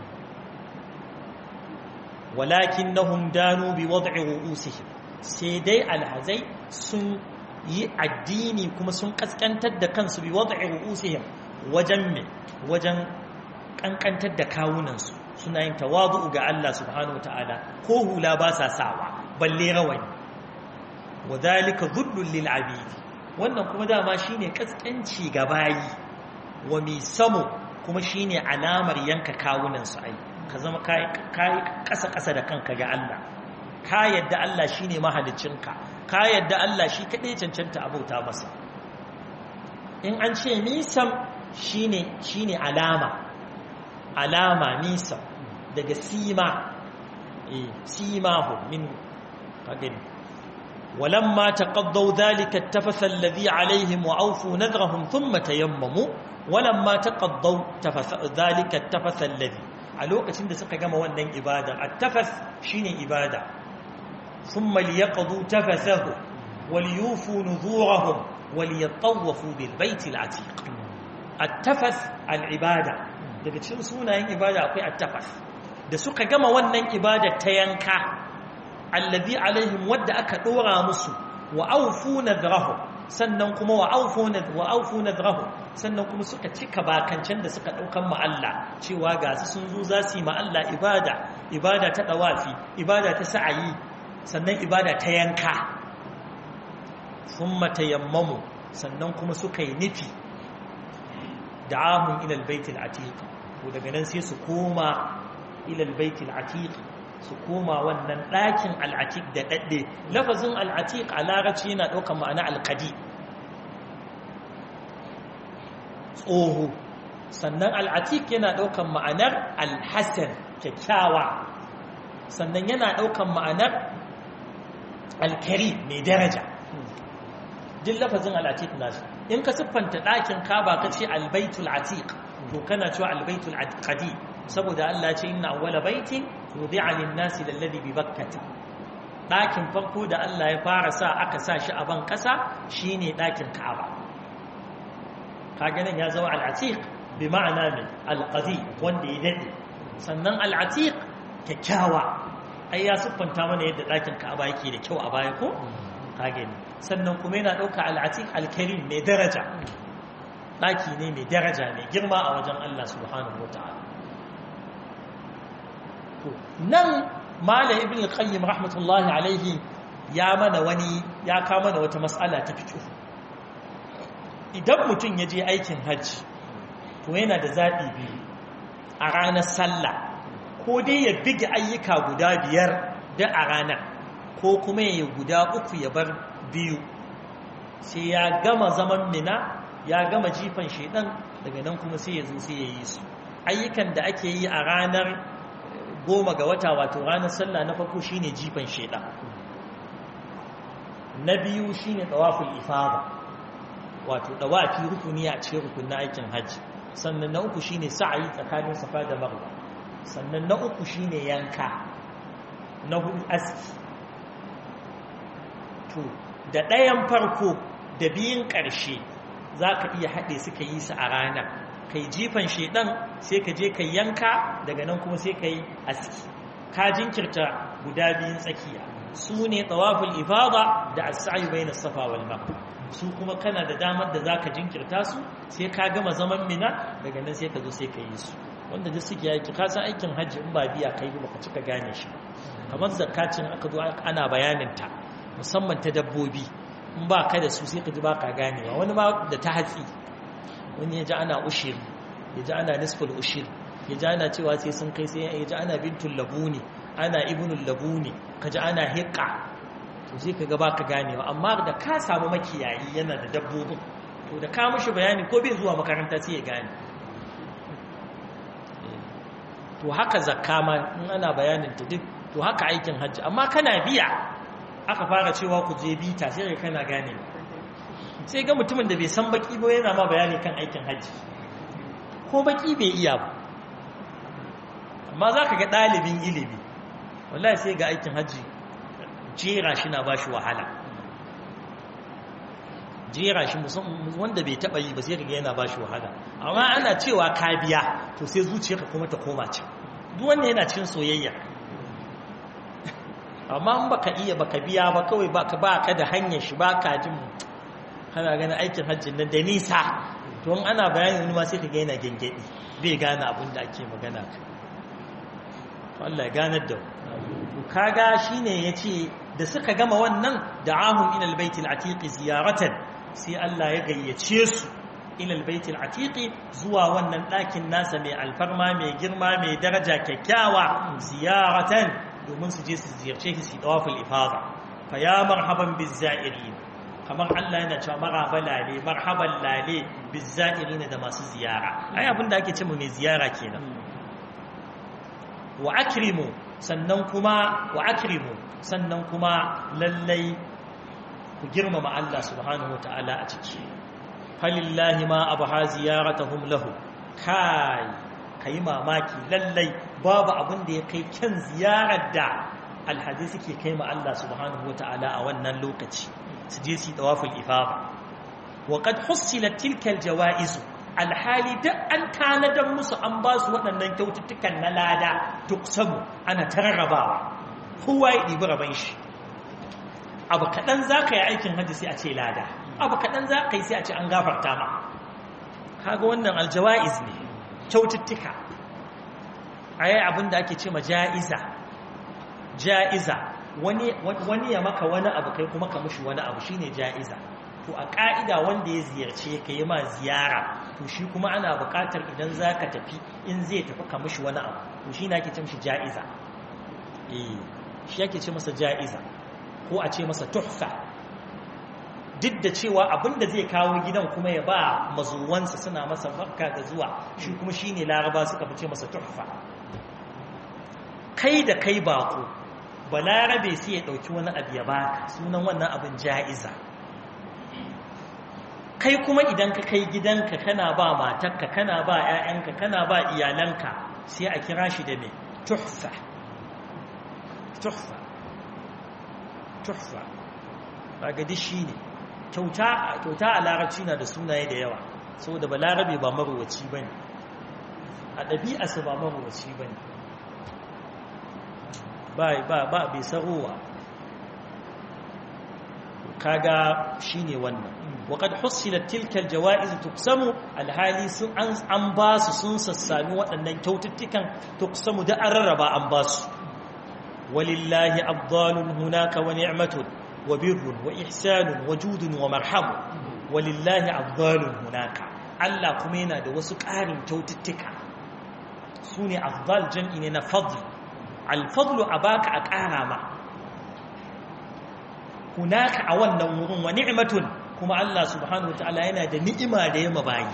walakin nahum danu bi wad'i ru'usihim sai dai alhazai sun yi addini kuma sun kaskantar da kansu bi wad'i ru'usihim wajen me wajen kankantar da kawunansu suna yin tawadu ga Allah subhanahu wataala ko hula ba sa sawa balle rawani wadhalika dhullul lil abid wannan kuma dama shine kaskanci ga bayi wa misamu kuma shine alamar yanka kawunansu ai ka zama kai kasa kasa da kanka ga Allah ka yadda Allah shine mahaliccinka ka yadda Allah shi kadai cancanta abauta masa in an ce misam shine shine alama alama misam daga sima eh simahu min kagani ولما تقضوا ذلك التفث الذي عليهم وأوفوا نذرهم ثم تيمموا ولما تقضوا تفث ذلك التفث الذي a lokacin da suka gama wannan ibada at-tafas shine ibada thumma liyaqdu tafasahu waliyufu nuzurahum waliyatawafu bil bait al-atiq at-tafas al-ibada daga cikin sunayen ibada akwai at-tafas da suka gama wannan ibada ta yanka allazi alaihim wadda aka dora musu wa aufu nadrahu sannan kuma wa aufu wa aufu nadrahu sannan kuma suka cika bakancan da suka daukan ma Allah cewa ga su sun zo za su yi ma Allah ibada ibada ta dawafi ibada ta sa'ayi sannan ibada ta yanka thumma tayammamu sannan kuma suka yi nufi da'ahum ila albayt alatiq to daga nan sai su koma ila albayt alatiq su koma wannan ɗakin al'atik da ɗaɗɗe lafazin al'atik a larabci yana ɗaukar ma'ana alƙadi tsoho sannan al'atik yana ɗaukar ma'anar alhassan kyakkyawa sannan yana ɗaukar ma'anar alkari mai daraja duk lafazin al'atik nasu in ka siffanta ɗakin kaba ka ce albaitul atiq to kana cewa albaitul qadi saboda Allah ce inna awwala baitin wudi'a lin-nasi lalladhi bi bakkati ɗakin farko da Allah ya fara sa aka sa shi a ban ƙasa shine ɗakin kaba kaga nan ya zama al-atiq bi ma'ana min al-qadi wanda ya dade sannan al-atiq kyakkyawa ai ya siffanta mana yadda ɗakin kaba yake da kyau a baya ko kage ne sannan kuma yana ɗauka al'atik alkarim mai daraja ɗaki ne mai daraja mai girma a wajen Allah subhanahu wa ta'ala nan mala ibn al-qayyim rahmatullahi alaihi ya mana wani ya kawo mana wata mas'ala ta fiqh idan mutum ya je aikin hajji to yana da zaɓi biyu a ranar sallah ko dai ya bige ayyuka guda biyar da a ranar ko kuma ya guda uku ya bar biyu sai ya gama zaman mina ya gama jifan shaidan daga nan kuma sai ya zo sai ya yi su ayyukan da ake yi a ranar goma ga wata wato ranar sallah na farko shine jifan shaidan na biyu shine tawaful ifada wato dawafi rukuni a cikin rukunin aikin hajji sannan na uku shine sa'ayi tsakanin safa da marwa sannan na uku shine yanka na hudu aski to da ɗayan farko da biyun ƙarshe za ka iya haɗe suka yi su a rana kai jifan shaidan sai ka je ka yanka daga nan kuma sai ka yi aski ka jinkirta guda biyun tsakiya su ne tsawaful ifada da asa'ayi bai na safa wal su kuma kana da damar da za ka jinkirta su sai ka gama zaman mina daga nan sai ka zo sai ka yi su wanda duk suke yaki ka san aikin hajji in ba biya kai ba ka cika gane shi kamar zakacin aka zo ana bayanin ta musamman ta dabbobi in ba ka da su sai ka ji ba ka ganewa wani ma da ta hatsi wani ya ji ana ushiri ya ji ana nisful ushiri ya ji ana cewa sai sun kai sai ya ji ana bintul labuni ana ibnul labuni ka ji ana hiƙa to sai ka ga ba ka ganewa amma da ka samu makiyayi yana da dabbobin to da ka mishi bayani ko bai zuwa makaranta sai ya gane to haka zakka ma in ana bayanin ta duk to haka aikin hajji amma kana biya aka fara cewa ku je bita sai ka kana gane sai ga mutumin da bai san baki ba yana ma bayani kan aikin hajji ko baki bai iya ba amma za ka ga ɗalibin ilimi wallahi sai ga aikin hajji jera shi na ba shi wahala jera shi wanda bai taɓa yi ba sai ga yana ba shi wahala amma ana cewa ka biya to sai zuciyarka kuma ta koma can duk wanda yana cin soyayya amma in baka iya baka biya ba kawai baka ba ka da hanyar shi ba ka jin kana ganin aikin hajjin nan da nisa to in ana bayanin wani ma sai ka ga yana gengedi bai gane abin da ake magana ka to Allah ya ganar da to kaga shine yace da suka gama wannan da'ahum ila albayt alatiq ziyaratan sai Allah ya gayyace su ila albayt alatiq zuwa wannan ɗakin nasa mai alfarma mai girma mai daraja kyakkyawa ziyaratan domin su je su ziyarce shi su tawaful ifada fa ya marhaban bizza'irin kamar Allah yana cewa marhaba lale marhaban lale bizza'irin da masu ziyara ai abinda ake cewa mai ziyara kenan wa akrimu sannan kuma wa akrimu sannan kuma lallai ku girmama Allah subhanahu wataala a ciki falillahi ma abha ziyaratuhum lahu kai kai mamaki lallai babu abin da ya kai kyan ziyarar da alhaji suke kai ma Allah subhanahu wataala a wannan lokaci su je su tawaful ifada wa qad hussilat tilka aljawaiz alhali duk an tanadar musu an ba su waɗannan kyaututtukan na lada duk samu ana tararrabawa kowa ya ɗibi raban shi abu kaɗan za ka yi aikin hajji sai a ce lada abu kaɗan za ka yi sai a ce an gafarta ma kaga wannan aljawa'iz ne kyaututtuka a yi abin da ake ce ma ja'iza ja'iza wani ya maka wani abu kai kuma ka mushi wani abu shine ja'iza to a ƙa'ida wanda ya ziyarce ka yi ma ziyara to shi kuma ana buƙatar idan za ka tafi in zai tafi ka mushi wani abu to shi na ake ce mashi ja'iza shi ake ce masa ja'iza ko a ce masa tuhfa duk da cewa abinda zai kawo gidan kuma ya ba mazuwansa suna masa barka da zuwa shi kuma shi ne laraba suka fi ce masa tuhfa kai da kai bako balarabe sai ya ɗauki wani abu ya baka sunan wannan abin ja'iza kai kuma idan ka kai gidanka kana ba matarka kana ba 'ya'yanka kana ba iyalanka sai a kira shi da mai tuhfa tuhfa tuhfa ba gadi shi ne kyauta a larabci na da sunaye da yawa saboda ba larabe ba marowaci ba ne a ɗabi'arsa ba marowaci ba ne ba bai sarowa kaga shine wannan waqad husilat tilka aljawaiz tuqsamu alhali sun an an basu sun sassami waɗannan kyaututtukan tuqsamu da an rarraba an basu walillahi afdalun hunaka wa ni'matun wa birrun wa ihsanun wa judun wa marhamu walillahi afdalun hunaka Allah kuma yana da wasu ƙarin kyaututtuka sune afdal jam'i ne na fadl al-fadlu abaka a ƙara ma hunaka a wannan wurin wa ni'matun kuma Allah subhanahu wataala yana da ni'ima da yama bayi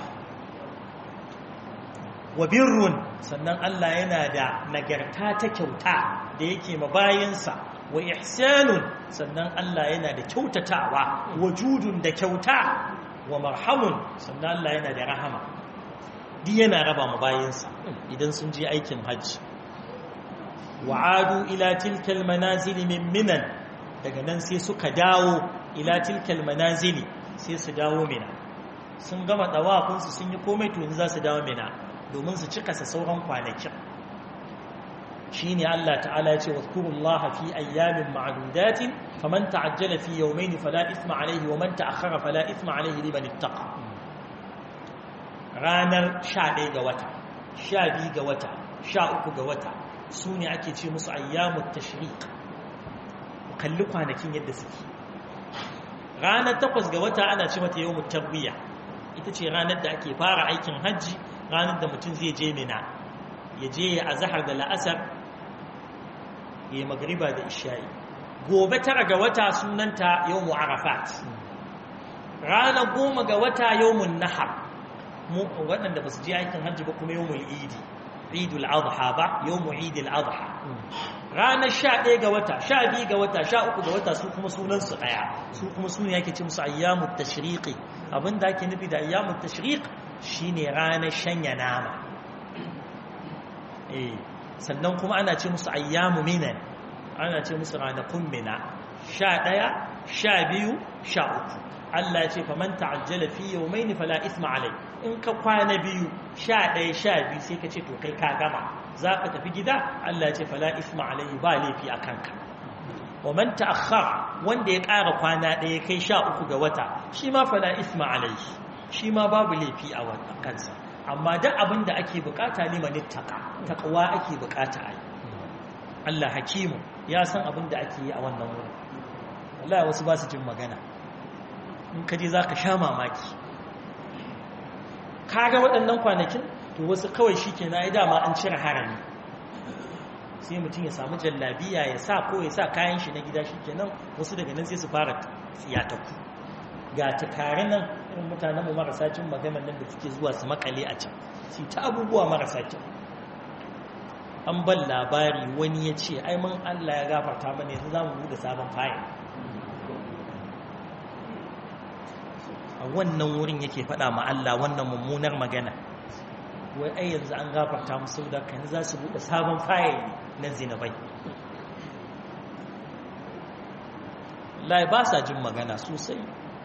wa birrun sannan Allah yana da nagarta ta kyauta da yake mabayinsa wa ihsanun sannan Allah yana da kyautatawa wajudun da kyauta wa marhamun sannan Allah yana da rahama duk yana raba mabayinsa idan sun je aikin hajji wa'adu ila tilkal manazil min minan daga nan sai suka dawo ila tilkal manazili sai su dawo mina sun gama dawafinsu sun yi komai to yanzu za su dawo mina domin su cika sa sauran kwanakin shine Allah ta'ala ya ce wadhkurullaha fi ayyamin ma'dudatin faman ta'ajjala fi yawmayn fala ithma alayhi wa man ta'akhkhara fala ithma alayhi liman ittaqa ranar 11 ga wata 12 ga wata 13 ga wata sune ake ce musu ayyamut tashriq kalli kwanakin yadda suke ranar takwas ga wata ana ce mata yawon tarbiya ita ce ranar da ake fara aikin hajji ranar da mutum zai je mina ya je ya azahar da la'asar ya yi magariba da isha'i gobe tara ga wata sunanta yawon arafat ranar goma ga wata yawon nahar waɗanda ba su je aikin hajji ba kuma yawon idi idul adha ba yawon idul adha ranar sha ɗaya ga wata sha biyu ga wata sha uku ga wata su kuma sunansu ɗaya su kuma su ne yake ce musu ayyamu tashriqi abin da ake nufi da ayyamu tashriq shine ranar shanya nama eh sannan kuma ana ce musu ayyamu minan ana ce musu ranakun mina sha ɗaya sha biyu sha uku Allah ya ce faman ta'ajjala fi yawmayn fala ithma alai in ka kwana biyu sha ɗaya sha biyu sai ka ce to kai ka gama za ka tafi gida Allah ya ce fala isma alaihi ba laifi a kanka wa man ta'akhkhara wanda ya ƙara kwana ɗaya kai sha uku ga wata shi ma fala isma alaihi shi ma babu laifi a kansa amma duk abin da ake bukata ne mani taka taqwa ake bukata ai Allah hakimu ya san abin da ake yi a wannan wurin wallahi wasu ba su jin magana in ka je zaka sha mamaki kaga waɗannan kwanakin to wasu kawai shi ke na yi dama an cire harami sai mutum ya samu jallabiya ya sa ko ya sa kayan shi na gida shi kenan wasu daga nan sai su fara tsiyataku ga tukari nan irin mutanenmu marasa cin maganar nan da suke zuwa su makale a can su ta abubuwa marasa kyau an ban labari wani ya ce ai mun allah ya gafarta mana yanzu za mu buɗe sabon fayil a wannan wurin yake faɗa ma Allah wannan mummunar magana wai ai yanzu an gafarta musu da kan za su buɗe sabon fayil na zinabai lai ba sa jin magana sosai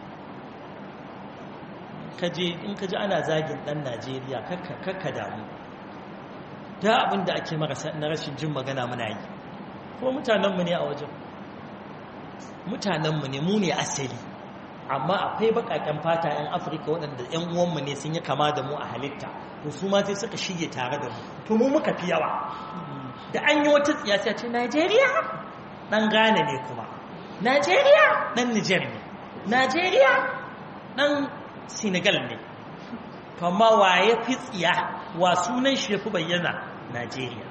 kaje in kaji ana zagin ɗan Najeriya kakka damu da abin da ake marasa na rashin jin magana muna yi ko mutanenmu ne a wajen mutanenmu ne mu ne asali amma akwai bakaken fata 'yan afirka waɗanda 'yan uwanmu ne sun yi kama da mu a halitta to su ma sai suka shige tare da mu to mu muka fi yawa da an yi wata siyasa ce najeriya ɗan ghana ne kuma najeriya ɗan niger ne najeriya ɗan senegal ne to amma wa ya fi tsiya wa sunan shi ya fi bayyana najeriya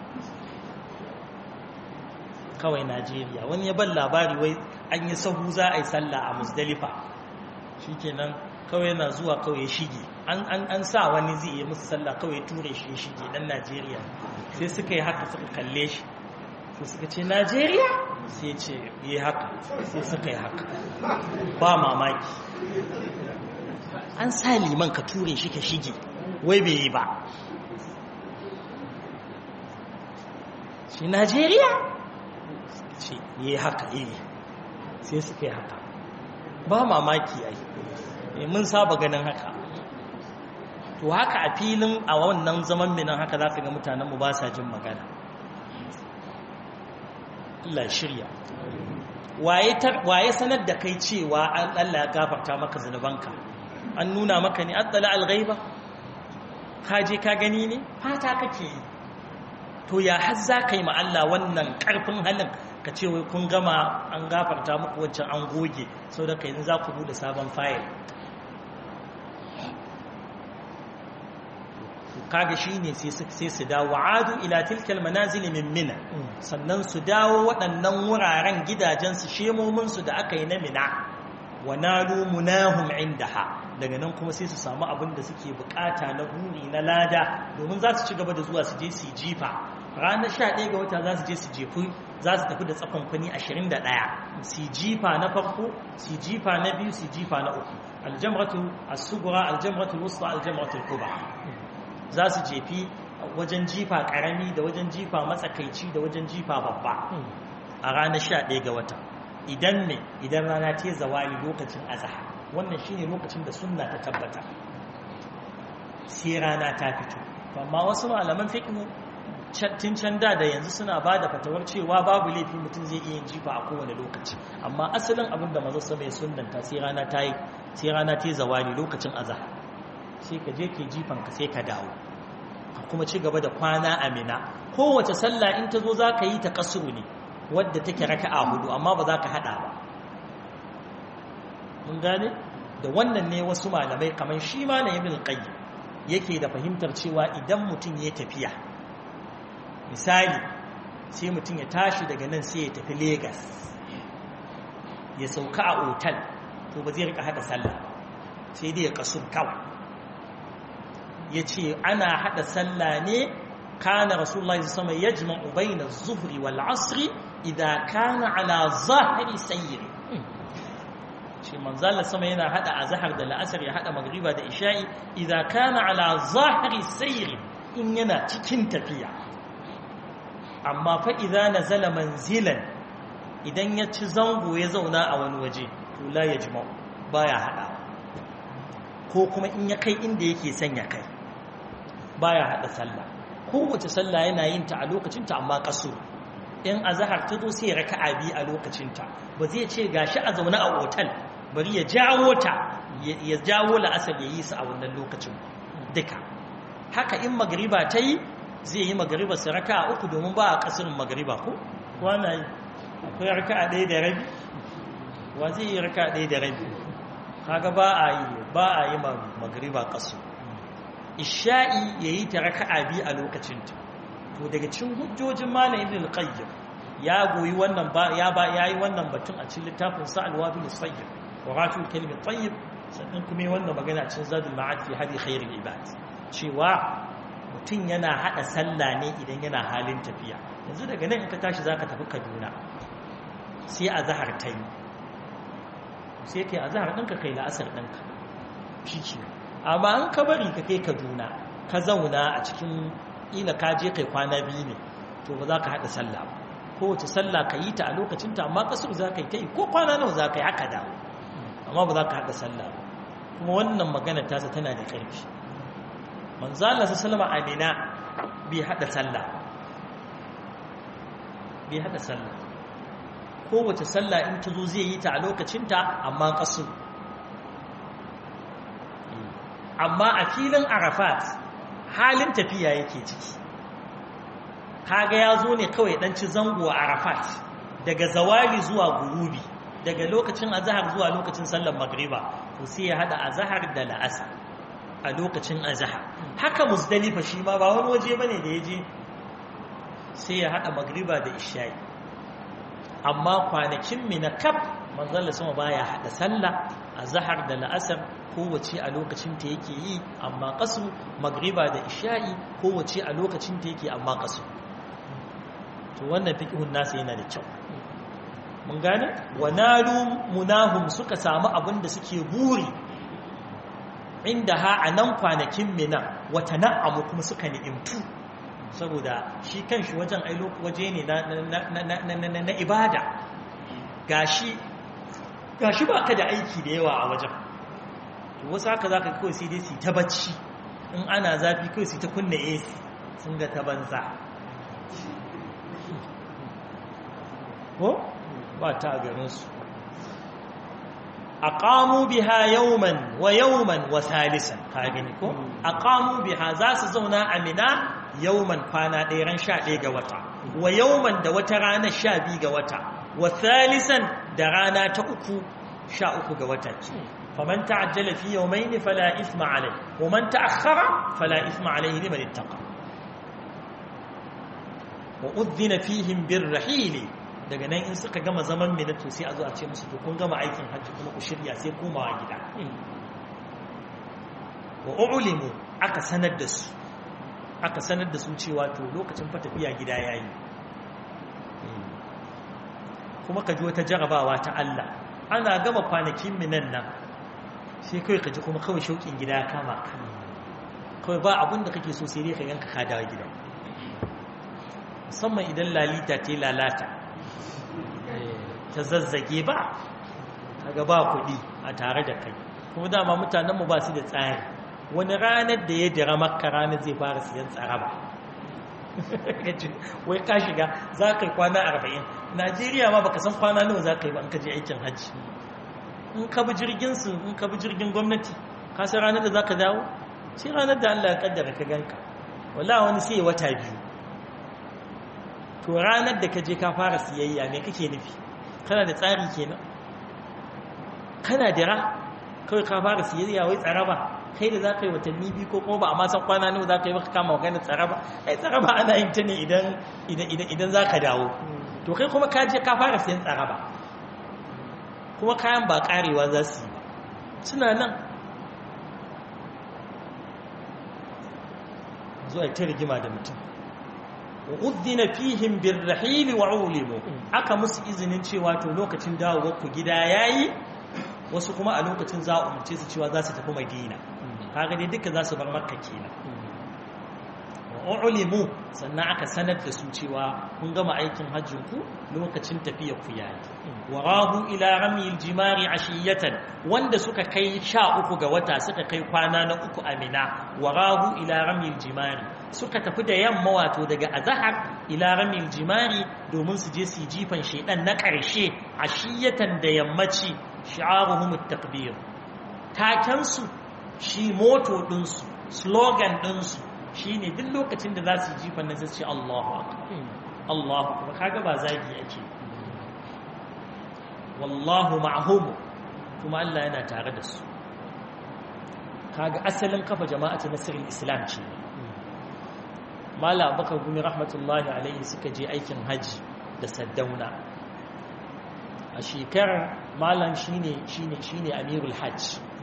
kawai najeriya wani ya ban labari wai an yi sahu za a yi sallah a musdalifa shi kenan kawai yana zuwa kawai ya shige an sa wani zai yi musu sallah kawai ture shi ya shige dan najeriya sai suka yi haka suka kalle shi sai suka ce najeriya sai ce yi haka sai suka yi haka ba mamaki an sa liman ka ture shi ka shige wai bai yi ba shi najeriya ce yi haka yi sai suka yi haka ba mamaki ai mun saba ganin haka to haka a filin a wannan zaman minan haka za ka ga mutanenmu ba sa jin magana Allah shirya waye sanar da kai cewa an Allah ya gafarta maka zunubanka an nuna maka ne an tsala alghaiba ka je ka gani ne fata kake yi to ya har za ka yi ma Allah wannan karfin halin ka ce wai kun gama an gafarta muku wancan an goge sau da ka yanzu za ku bude sabon fayil kaga shine sai sai su dawo adu ila tilkal manazil min mina sannan su dawo waɗannan wuraren gidajen su shemomin su da aka yi na mina wa nalu munahum indaha daga nan kuma sai su samu abin da suke bukata na buri na lada domin za su ci gaba da zuwa su je su jifa ranar 11 ga wata za su je su jefu za su tafi da tsakon kwani 21 su jifa na farko su jifa na biyu su jifa na uku aljamratu as-sughra aljamratu al-wusta aljamratu al-kubra za su jefi wajen jifa karami da wajen jifa matsakaici da wajen jifa babba a ranar 11 ga wata idan ne idan rana ta zawali lokacin azhar wannan shine lokacin da sunna ta tabbata sai rana ta fito amma wasu malaman fiqh tun can da da yanzu suna ba da fatawar cewa babu laifi mutum zai iya yin jifa a kowane lokaci amma asalin abin da mazo sama ya sunnanta sai rana ta yi sai rana ta zawali lokacin azhar sai ka je ke jifan ka sai ka dawo ka kuma ci gaba da kwana amina kowace sallah in ta zo za ka yi ta kasuru ne wadda take raka'a hudu amma ba za ka hada ba mun gane da wannan ne wasu malamai kamar shi ma na ibn qayyim yake da fahimtar cewa idan mutum ya tafiya misali sai mutum ya tashi daga nan sai ya tafi Legas ya sauka a otal to ba zai rika hada sallah sai dai ya kasur kawai ya ce ana hada sallah ne kana rasulullah sama ya jima'u bayna zuhri wal asri idan kana ala zahiri sayyiri ce manzala sama yana hada azhar da la'asar ya hada magriba da isha'i idan kana ala zahiri sayyiri in yana cikin tafiya amma fa idza nazala manzilan idan ya ci zango ya zauna a wani waje to la yajma'u baya hada ko kuma in ya kai inda yake son ya kai baya hada sallah kowace sallah yana yin ta a lokacinta amma kaso in azhar ta zo sai raka'a bi a lokacinta ba zai ce gashi a zaune a otal bari ya jawo ta ya jawo la'asar ya yi su a wannan lokacin duka haka in magriba ta yi zai yi magariba su raka a uku domin ba a kasirin magariba ko wana yi akwai raka a ɗaya da rabi wa zai yi raka a ɗaya da rabi kaga ba a yi ba a yi magariba kasu isha'i ya yi ta raka a biyu a lokacinta to daga cin hujjojin malam ibn al-qayyim ya goyi wannan ba ya ba yayi wannan batun a cikin littafin sa al-wabil sayyid wa ratul kalimat tayyib sannan kuma wannan magana cikin zadul ma'ad fi hadi khairul ibad cewa mutum yana hada sallah ne idan yana halin tafiya yanzu daga nan in ka tashi zaka tafi Kaduna sai a zahar ta yi sai kai a zahar ɗinka kai la'asar ɗinka shi ce amma an ka bari ka kai Kaduna ka zauna a cikin ila ka je kai kwana biyu ne to ba za ka haɗa sallah ba kowace sallah ka yi ta a lokacinta amma kasar za ka yi ta yi ko kwana nawa za ka yi haka dawo amma ba za ka haɗa sallah ba kuma wannan magana tasa tana da ƙarfi manzo Allah sallama amina bai hada sallah bai hada sallah kowace sallah in ta zo zai yi ta a lokacinta amma kasu amma a filin arafat halin tafiya yake ciki kaga ya zo ne kawai dan ci zango a arafat daga zawali zuwa gurubi daga lokacin azhar zuwa lokacin sallar magriba to sai ya hada azhar da la'asar a lokacin azhar haka muzdalifa shi ma ba wani waje bane da yaje sai ya hada magriba da isha'i amma kwanakin mina kaf manzon sama baya hada sallah azhar da la'asar kowace a lokacin ta yake yi amma qasu magriba da isha'i kowace a lokacin ta yake amma qasu to wannan fiqhun nasa yana da kyau mun gane wa nalu munahum suka samu abin da suke buri inda ha a nan kwanakin mina wata na'amu kuma suka ni'imtu saboda shi kan shi wajen ailo waje ne na ibada gashi gashi ba ka da aiki da yawa a wajen to wasu haka za ka kawai sai dai su ta bacci in ana zafi kawai su ta kunna ac sun ga ta banza ko ba ta garinsu aqamu biha yawman wa yawman wa thalisan ka gani ko aqamu biha za su zauna a mina yawman kwana ɗaya ran 11 ga wata wa yawman da wata rana 12 ga wata wa thalisan da rana ta uku 13 ga wata ce faman ta'ajjala fi yawmayn fala ithma alayhi wa man ta'akhkhara fala ithma alayhi liman ittaqa wa udhina fihim birrahili daga nan in suka gama zaman minatu sai a zo a ce musu to kun gama aikin hajji kuma ku shirya sai komawa gida wa ulimu aka sanar da su aka sanar da su cewa to lokacin fa tafiya gida yayi kuma ka ji wata jarabawa ta Allah ana gama kwanakin minan nan sai kai ka ji kuma kawai shauƙin gida ya kama ka kawai ba abin da kake so sai dai ka yanka ka dawo gida musamman idan lalita ta lalata ta zazzage ba kaga ba kuɗi a tare da kai kuma dama mutanenmu ba su da tsari wani ranar da ya dira makka ranar zai fara siyan tsaraba wai ka shiga za ka yi kwana arba'in najeriya ma baka san kwana nawa za ka yi ba in ka je aikin hajji in ka bi jirgin su in ka bi jirgin gwamnati ka san ranar da za ka dawo sai ranar da allah ya kaddara ka ganka wala wani sai wata biyu to ranar da ka je ka fara siyayya me kake nufi kana da tsari kenan kana dira kawai ka fara siyayya wai tsaraba kai da za ka yi watanni biyu ko kuma ba a masan kwana ne za ka yi maka kama maganin tsaraba ai tsaraba ana yin ta ne idan za ka dawo to kai kuma ka je ka fara siyan tsaraba kuma kayan ba karewa za su yi suna nan zuwa ta rigima da mutum udhina fihim birrahil wa ulimu aka musu izinin cewa to lokacin dawowar ku gida yayi wasu kuma a lokacin za a umarce su cewa za su tafi madina kaga dai duka za su bar makka kenan wa ulimu sannan aka sanar da su cewa kun gama aikin hajjin ku lokacin tafiyar ku yayi wa rahu ila ramil jimari ashiyatan wanda suka kai sha uku ga wata suka kai kwana na uku a mina wa rahu ila ramil jimari suka tafi da yamma wato daga azahar ila ramil jimari domin su je su jifan shedan na ƙarshe ashiyatan da yammaci shi'aruhum at-takbir taken su shi moto din su slogan din su shine duk lokacin da za su jifan nan sai su ce Allahu akbar Allahu akbar kaga ba zagi ake wallahu ma'hum kuma Allah yana tare da su kaga asalin kafa jama'atu nasrul islam ce mala bakar gumi rahmatullahi alaihi suka je aikin haji da saddauna a shekarar malam shine shine shine amirul hajj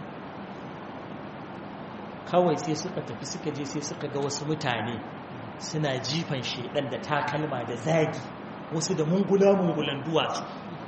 kawai sai suka tafi suka je sai suka ga wasu mutane suna jifan shedan da takalma da zagi wasu da mungula mungulan duwatsu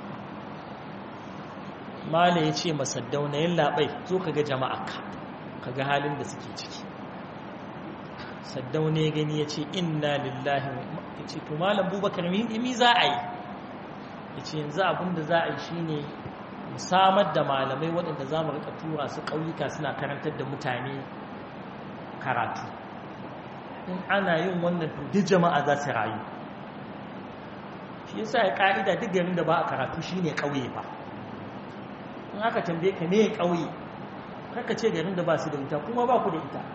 mala ya ce masaddauna yin labai zo ka ga jama'a ka ga halin da suke ciki saddau ne gani ya ce inna lillahi ya ce to malam bubakar mi za a yi ya ce yanzu abinda za a yi shi ne samar da malamai waɗanda za mu rika tura su ƙauyuka suna karantar da mutane karatu in ana yin wannan duk jama'a za su rayu shi yasa ya ƙa'ida duk garin da ba a karatu shi ne ƙauye ba in aka tambaye ka ne ƙauye kaka ce garin da ba su da wuta kuma ba ku da ita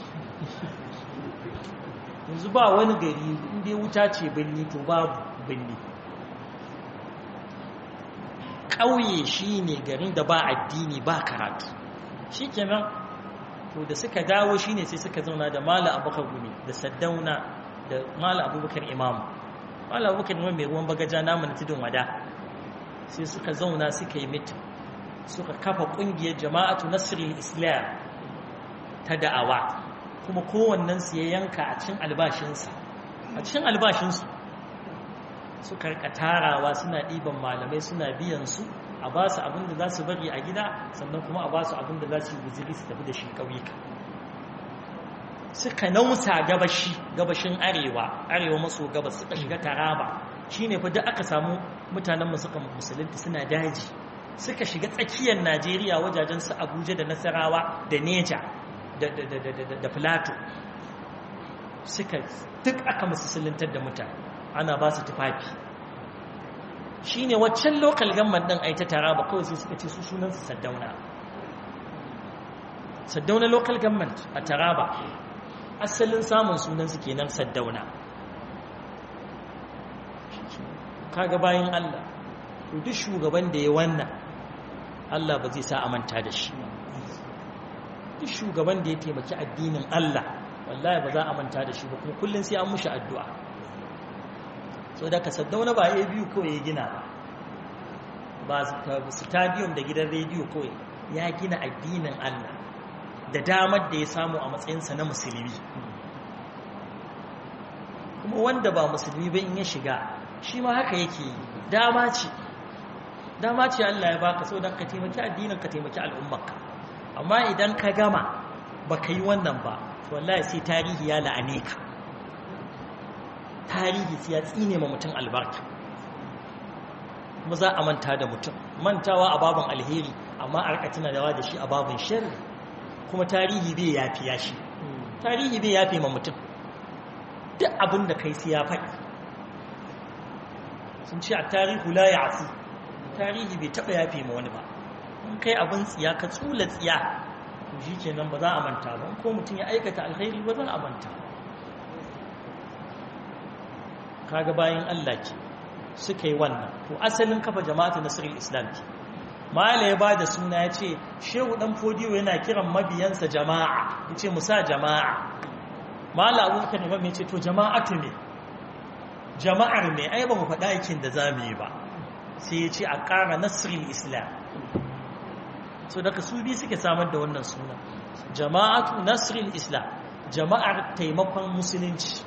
yanzu ba wani gari inda wuta ce birni to babu birni ƙauye shi ne garin da ba addini ba karatu shi kenan to da suka dawo shi ne sai suka zauna da mala abubakar gumi da saddauna da mala abubakar imamu mala abubakar imamu mai ruwan bagaja namu na tudun wada sai suka zauna suka yi mitin suka kafa ƙungiyar jama'atu nasirin islam ta da'awa kuma kowannensu ya yanka a cikin albashinsa a cikin albashinsu suka rika tarawa suna ɗiban malamai suna biyan su a ba su abin da za su bari a gida sannan kuma a ba su abin da za su yi guziri su tafi da shi ƙauyuka suka nausa gabashi gabashin arewa arewa maso gabas suka shiga taraba shine fa duk aka samu mutanenmu suka musulunta suna daji suka shiga tsakiyar najeriya wajajen su abuja da nasarawa da neja da filato suka duk aka musuluntar da mutane ana ba su tufafi shine waccan lokal gamman din ai ta taraba kawai sai suka ce su sunansu saddauna saddauna local government a taraba asalin samun sunansu kenan saddauna kaga bayan Allah to duk shugaban da ya wannan Allah ba zai sa amanta da shi duk shugaban da ya taimaki addinin Allah wallahi ba za a manta da shi ba kuma kullum sai an mushi addu'a so da ka saddauna ba ya biyu kawai ya gina ba ba stadium da gidan rediyo kawai ya gina addinin Allah da damar da ya samu a matsayinsa na musulmi kuma wanda ba musulmi ba in ya shiga shi ma haka yake yi dama ce dama ce Allah ya baka so don ka taimaki addinin ka taimaki al'ummarka amma idan ka gama ba ka yi wannan ba wallahi sai tarihi ya la'ane ka tarihi sai ya tsine ma mutum albarka kuma za a manta da mutum mantawa a babin alheri amma a rika tunawa da shi a babin sharri kuma tarihi bai yafi ya shi tarihi bai yafi ma mutum duk abin da kai sai ya faɗi sun ce a tarihu la ya afu tarihi bai taɓa yafi ma wani ba in kai abin tsiya ka tsula tsiya to shi kenan ba za a manta ba ko mutum ya aikata alkhairi ba za a manta kaga bayan Allah ke suka yi wannan to asalin kafa jama'atu nasrul islam ke mala ya bada suna ya ce shehu dan fodiyo yana kiran mabiyansa jama'a ya ce musa jama'a mala abubakar imam ya ce to jama'atu ne jama'ar ne ai ba mu faɗa aikin da za mu yi ba sai ya ce a ƙara nasrul islam so daga su bi suke samar da wannan suna jama'atu nasrul islam jama'ar taimakon musulunci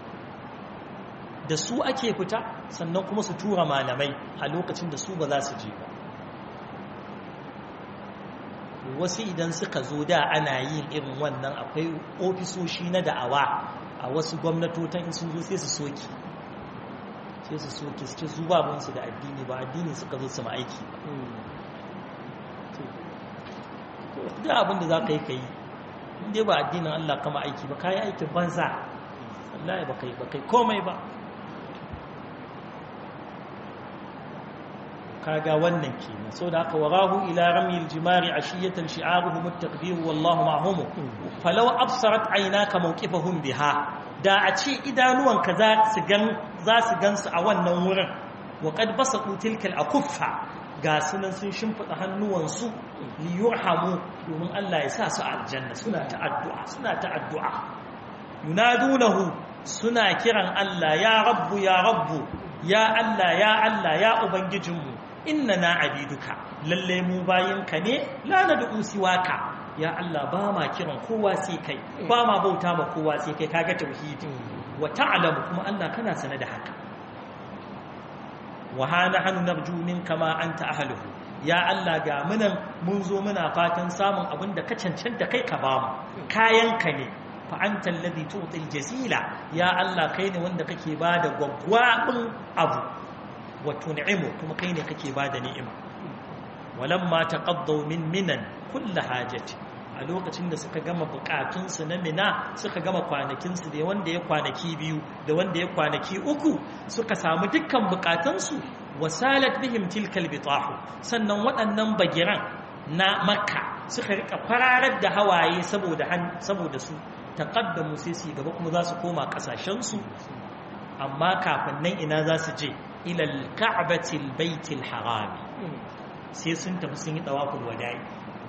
da su ake fita sannan kuma su tura malamai a lokacin da su ba za su je ba wasu idan suka zo da ana yin irin wannan akwai ofisoshi na da'awa a wasu gwamnatotan in sun zo sai su soki sai su soki su ce su babinsu da addini ba addini suka zo su ma'aiki da abinda za ka yi ka yi inda ba addinin Allah kama aiki ba ka yi aikin banza Allah ba kai komai ba kaga wannan kenan so da aka warahu ila ramil jimari ashiyatan shi'aruhum at-taqdir wallahu ma'hum falau absarat aynaka mawqifahum biha da a ce idanuwanka za su gan za su gansu a wannan wurin wa qad basatu tilka al-akuffa ga sunan sun shimfida hannuwansu li yurhamu domin Allah ya sa su a aljanna suna ta addu'a suna ta addu'a yunadunahu suna kiran Allah ya rabbu ya rabbu ya Allah ya Allah ya ubangijinmu inna na abiduka lalle mu bayinka ne la na du'u siwaka ya Allah ba ma kiran kowa sai kai ba ma bauta ma kowa sai kai kaga tauhidi wa ta'lamu kuma Allah kana sane da haka wa hana hanu narju minka ma anta ahluhu ya Allah ga munan mun zo muna fatan samun abin da ka cancanta kai ka ba mu kayanka ne fa anta alladhi tu'til jazila ya Allah kai ne wanda kake bada gwaggwabin abu wa tun'imu kuma kai ne kake bada ni'ima walamma taqaddaw min minan kullu hajati a lokacin da suka gama bukatunsu na mina suka gama kwanakinsu da wanda ya kwanaki biyu da wanda ya kwanaki uku suka samu dukkan bukatunsu wasalat bihim tilkal bitahu sannan waɗannan bagiran na makka suka rika fararar da hawaye saboda saboda su taqaddamu sai su gaba kuma za su koma kasashensu amma kafin nan ina za su je ila al-ka'bati al-bayt al-haram sai sun tafi sun yi tawaful wada'i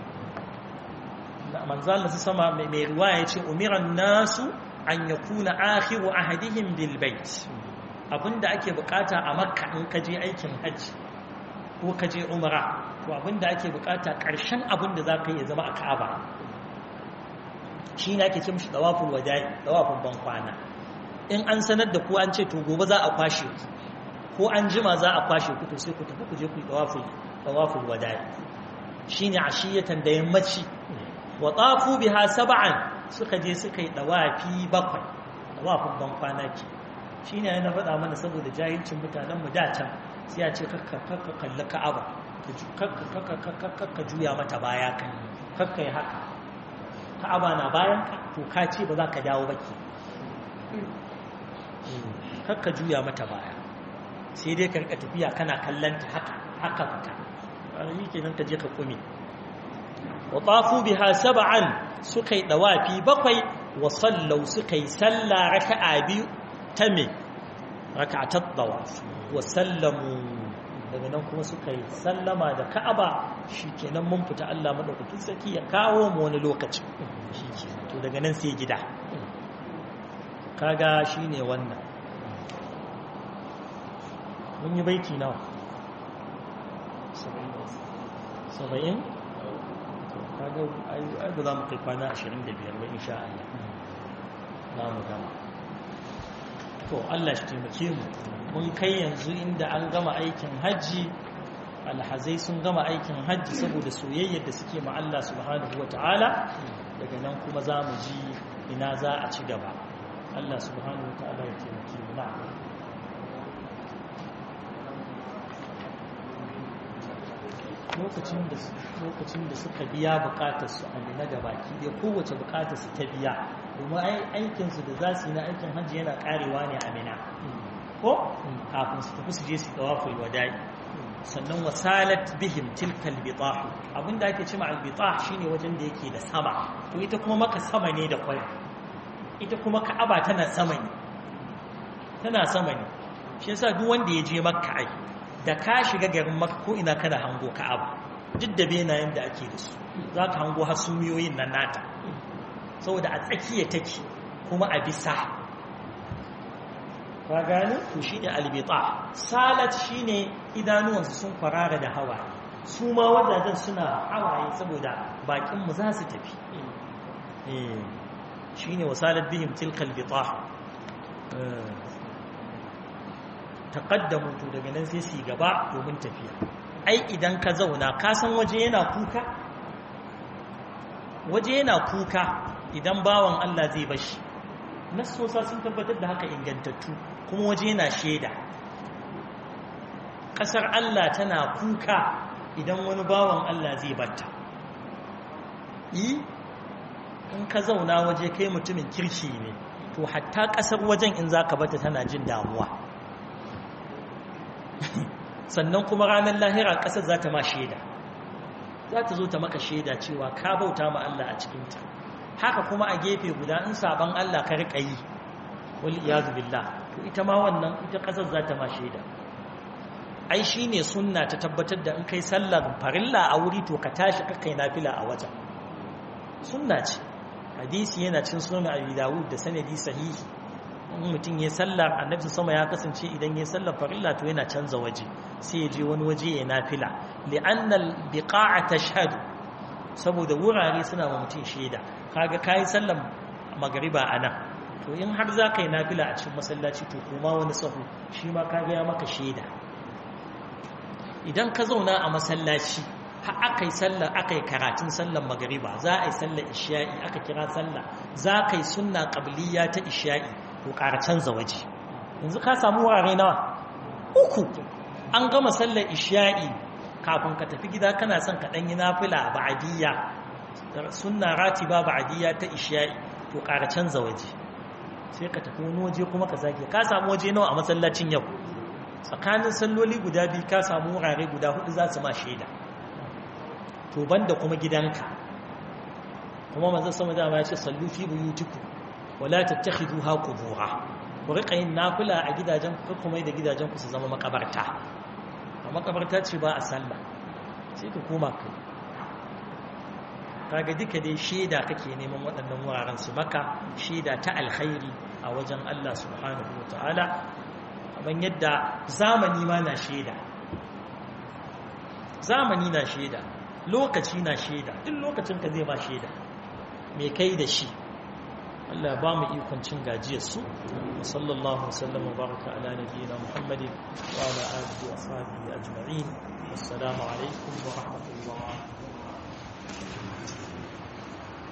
manzo Allah sama mai ruwa ya ce umiran nasu an yakuna akhiru ahadihim bil bait abinda ake bukata a makka in ka je aikin hajji ko ka je umra to abinda ake bukata karshen abinda za ka yi zama a ka'aba shi ne ake ce mishi dawaful wada'i dawafin ban kwana in an sanar da ku an ce to gobe za a kwashe ku ko an jima za a kwashe ku to sai ku tafi ku je ku yi dawaful tawaful wada'i shine ashiyatan da yammaci wa tafu biha sab'an suka je suka yi dawafi bakwai dawafin ban kwana ke shine yana faɗa mana saboda jahilcin mutanen mu da can sai ya ce kakka kakka kalli ka'aba kakka juya mata baya kan kakka yi haka ka'aba na bayan ka to ka ce ba za ka dawo ba ke kakka juya mata baya sai dai karka tafiya kana kallanta haka haka fita yi kenan ka je ka kume wa tafu biha sab'an suka yi dawafi bakwai wa sallau suka yi sallah raka'a biyu ta me raka'atat dawaf wa sallamu daga nan kuma suka yi sallama da ka'aba shikenan mun fita Allah madaukakin sarki ya kawo mu wani lokaci shikenan to daga nan sai gida kaga shine wannan mun yi baiti nawa saba'in kaga ai ba za mu kai kwana ashirin da biyar ba insha Allah za mu gama to Allah shi taimake mu mun kai yanzu inda an gama aikin hajji alhazai sun gama aikin hajji saboda soyayyar da suke ma Allah subhanahu wa ta'ala daga nan kuma za mu ji ina za a ci gaba Allah subhanahu wa ta'ala ya taimake mu na'am lokacin da suka biya bukatarsu a nuna da baki da kowace bukatarsu ta biya domin aikinsu da za su yi na aikin hajji yana karewa ne a mina ko kafin su tafi su je su tawaful wada'i sannan wasalat bihim tilkal bitahu abinda ake cewa al bitah shine wajen da yake da sama to ita kuma maka sama ne da kwai ita kuma ka'aba tana sama ne tana sama ne shi yasa duk wanda ya je makka ai da ka shiga garin makka ko ina kana hango ka'aba duk da benayen da ake da su za ka hango hasumiyoyin nan nata saboda a tsakiya take kuma a bisa ka gane to shi ne albita salat shi ne idanuwansu sun kwarara da hawaye su ma wajajen suna hawaye saboda bakinmu za su tafi shi ne wasalat bihim tilkal bita taƙaddamu to daga nan sai su gaba domin tafiya ai idan ka zauna ka san waje yana kuka waje yana kuka idan bawan Allah zai bashi nassosa sun tabbatar da haka ingantattu kuma waje yana shaida ƙasar Allah tana kuka idan wani bawan Allah zai batta yi in ka zauna waje kai mutumin kirki ne to hatta ƙasar wajen in za ka bata tana jin damuwa sannan kuma ranar lahira ƙasar za ta ma shaida za ta zo ta maka shaida cewa ka bauta ma Allah a cikinta haka kuma a gefe guda in saban Allah ka riƙa yi wal iyazu billah to ita ma wannan ita ƙasar za ta ma shaida ai shine sunna ta tabbatar da in kai sallar farilla a wuri to ka tashi ka kai nafila a wajen sunna ce hadisi yana cin sunan abi dawud da sanadi sahihi in mutum ya sallar annabi sama ya kasance idan ya sallar farilla to yana canza waje sai ya je wani waje ya nafila li'anna al-biqa'a tashhadu saboda wurare suna ma mutum shaida kaga kai sallar magriba anan to in har za ka yi nafila a cikin masallaci to kuma wani sahu shi ma kaga ya maka shaida idan ka zauna a masallaci har aka yi sallar aka yi karatun sallar magariba za a yi sallar isha'i aka kira sallah za ka yi sunna qabliya ta isha'i to ƙara canza waje yanzu ka samu wurare nawa uku an gama sallar isha'i kafin ka tafi gida kana son ka ɗanyi nafila ba'adiyya sunna ratiba ba'adiyya ta isha'i to ƙara canza waje sai ka tafi wani waje kuma ka zage ka samu waje nawa a masallacin yau tsakanin salloli guda biyu ka samu wurare guda hudu za su ma shaida to banda kuma gidanka kuma manzon sama dama ya ce sallu fi buyutikum wala tattakhiduha qubura ku rika yin nafila a gidajen ku kuma da gidajen ku su zama makabarta a makabarta ce ba a sallah sai ka koma kai kaga duka dai shaida kake neman waɗannan wuraren su maka shaida ta alkhairi a wajen Allah subhanahu wataala kamar yadda zamani ma na shaida zamani na shaida lokaci na shaida duk lokacin ka zai ba shaida me kai da shi Allah ba mu ikon cin gajiyar su sallallahu wasallam wa baraka ala nabiyyina muhammadin wa ala alihi wa sahbihi ajma'in assalamu alaikum wa rahmatullah